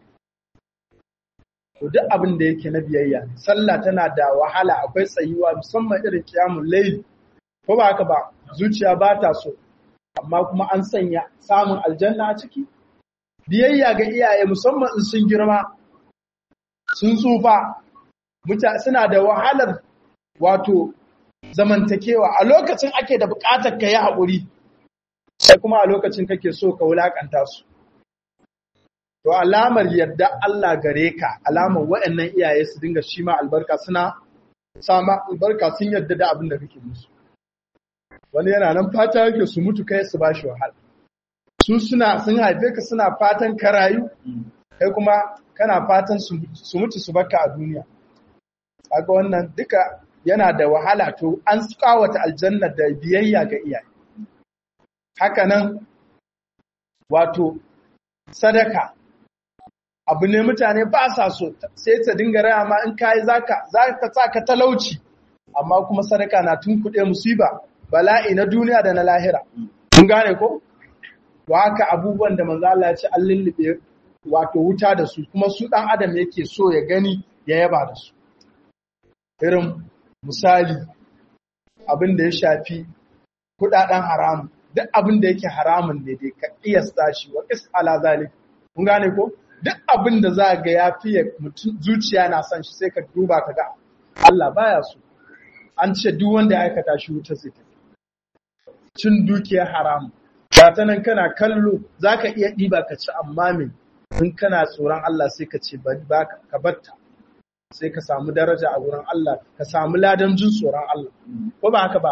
A: to duk abin da yake na biyayya sallah tana da wahala akwai tsayuwa musamman irin kiyamul layl ko ba haka ba zuciya ba ta so amma kuma an sanya samun aljanna a ciki biyayya ga iyaye musamman in sun girma sun tsufa suna da wahalar wato zamantakewa a lokacin ake da buƙatar ka yi haƙuri sai kuma a lokacin kake so ka wulaƙanta su to alamar yadda Allah gare ka alamar waɗannan iyaye su dinga shi ma albarka suna sama albarka sun yadda da abin da kake musu wani yana nan fata yake su mutu kai su bashi wahala su suna sun haife ka suna fatan ka rayu kai kuma kana fatan su mutu su baka a duniya kaga wannan duka yana da wahala to an kawata aljanna da biyayya ga iyaye haka nan wato sadaka abu ne mutane ba sa so sai ta dinga raya ma in kayi zaka zaka sa ka talauci amma kuma sadaka na tunkuɗe musiba bala'i na duniya da na lahira kun gane ko wa haka abubuwan da manzo Allah ya ce an lullube wato wuta da su kuma su dan adam yake so ya gani ya yaba da su irin misali abin da ya shafi kudaden haram duk abin da yake haramun ne dai ka iyasta shi wa is ala zalik kun gane ko duk abin da za ga ya fiye mutum zuciya na son shi sai ka duba ka ga Allah baya so an ce duk wanda ya aikata shi wuta zai tafi cin dukiyar haram ba ta nan kana kallo za ka iya ɗiba ka ci amma me in kana tsoron Allah sai ka ce ba ka batta sai ka samu daraja a wurin Allah ka samu ladan jin tsoron Allah ko ba haka ba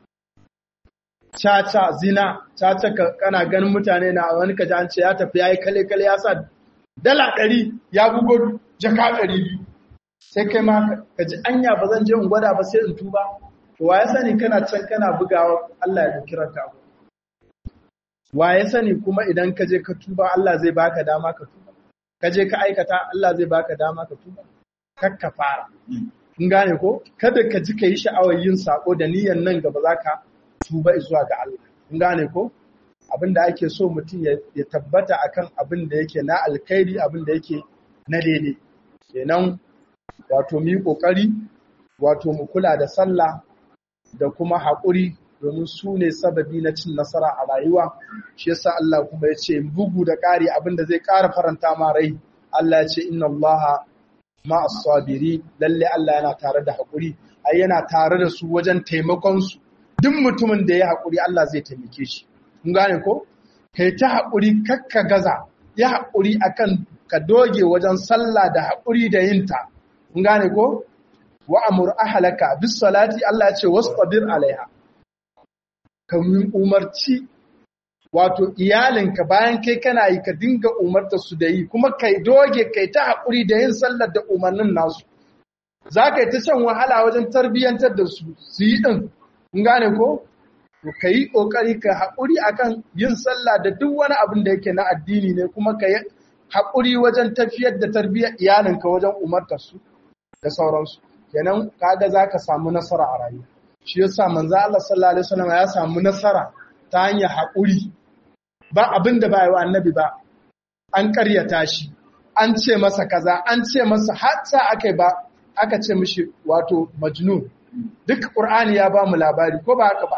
A: caca zina caca kana ganin mutane na wani kaji an ce ya tafi ya yi kale kale ya sa dala ɗari ya bugo jaka ɗari biyu sai kai ma ka ji anya ba zan je in gwada ba sai in tuba to wa ya sani kana can kana bugawa Allah ya kira ka wa ya sani kuma idan ka je ka tuba Allah zai baka dama ka tuba ka je ka aikata Allah zai baka dama ka tuba kar ka fara kun gane ko kada ka ji ka yi sha'awar yin sako da niyyar nan gaba za ka tuba zuwa ga Allah kun gane ko abin da ake so mutum ya tabbata akan abin da yake na alkhairi abin da yake na daidai kenan wato mu yi kokari wato mu kula da sallah da kuma haƙuri domin su ne sababi na cin nasara a rayuwa shi yasa Allah kuma ya ce bugu da ƙari abin da zai ƙara faranta ma rai Allah ya ce inna Allah ma as-sabiri lalle Allah yana tare da haƙuri ai yana tare da su wajen taimakon su duk mutumin da ya haƙuri Allah zai taimake shi kun gane ko kai ta haƙuri kakka gaza ya haƙuri akan ka doge wajen sallah da haƙuri da yinta kun gane ko wa amur ahlaka bis salati Allah ya ce wastabir alaiha ka umarci wato iyalinka bayan kai kana yi ka dinga umarta su da yi kuma kai doge kai ta haƙuri da yin sallar da umarnin nasu za ka yi ta shan wahala wajen tarbiyyantar da su su yi ɗin kun gane ko to ka yi ƙoƙari ka haƙuri akan yin sallah da duk wani abin da yake na addini ne kuma ka yi haƙuri wajen tafiyar da tarbiyyar iyalinka wajen umartar su da sauransu kenan kaga za ka samu nasara a rayuwa shi yasa manzo Allah sallallahu alaihi wasallam ya samu nasara ta hanyar haƙuri ba abin da ba yi wa annabi ba an ƙaryata shi an ce masa kaza an ce masa hatta akai ba aka ce mishi wato majnun duk qur'ani ya ba mu labari ko ba haka ba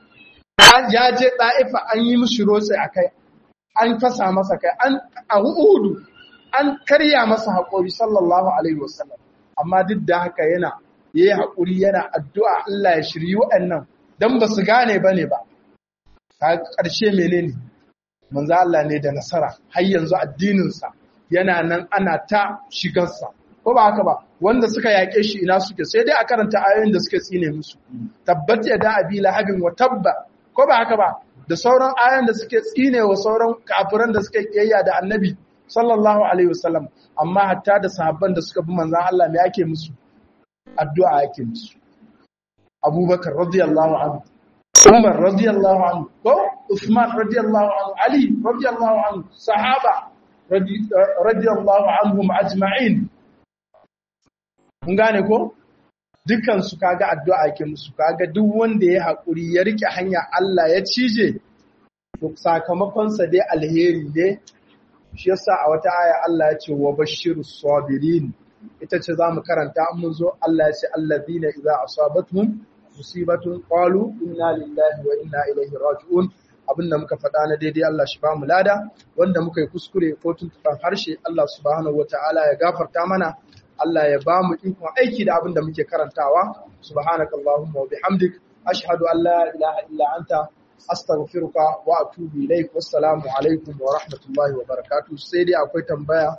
A: ya je ɗa'ifa an yi mishi rotse akai an fasa masa kai an a hudu an karya masa haƙuri sallallahu alaihi wasallam amma duk da haka yana ya yi haƙuri yana addu'a Allah ya shiryi waɗannan don ba su gane ba ne ba. Ta ƙarshe menene manzo Allah ne da nasara, har yanzu addininsa yana nan ana ta shigarsa. Ko ba haka ba, wanda suka yaƙe shi ina suke sai dai a karanta ayoyin da suke tsine musu. Tabbat ya da abi lahabin wa tabba, ko ba haka ba, da sauran ayoyin da suke tsine wa sauran kafiran da suke kiyayya da annabi sallallahu alaihi wasallam amma hatta da sahabban da suka bi manzon Allah me ake musu addu'a yake musu abubakar radiyallahu anhu umar radiyallahu anhu ko usman radiyallahu anhu ali radiyallahu anhu sahaba radiyallahu anhum ajma'in mun gane ko dukkan su kaga addu'a yake musu kaga duk wanda ya hakuri ya rike hanya Allah ya cije to sakamakon sa dai alheri ne shi yasa a wata aya Allah ya ce wa bashirus sabirin ita ce za mu karanta an mun zo Allah ya ce allazina idza asabatuhum musibatun qalu inna lillahi wa inna ilaihi raji'un abinda muka faɗa na daidai Allah shi ba mu lada wanda muka yi kuskure ko tuntuɓan harshe Allah subhanahu wataala ya gafarta mana Allah ya ba mu ikon aiki da abin da muke karantawa subhanakallahumma wa bihamdik ashhadu an la ilaha illa anta astaghfiruka wa atubu ilaik wassalamu alaikum wa rahmatullahi wa barakatuh sai dai akwai tambaya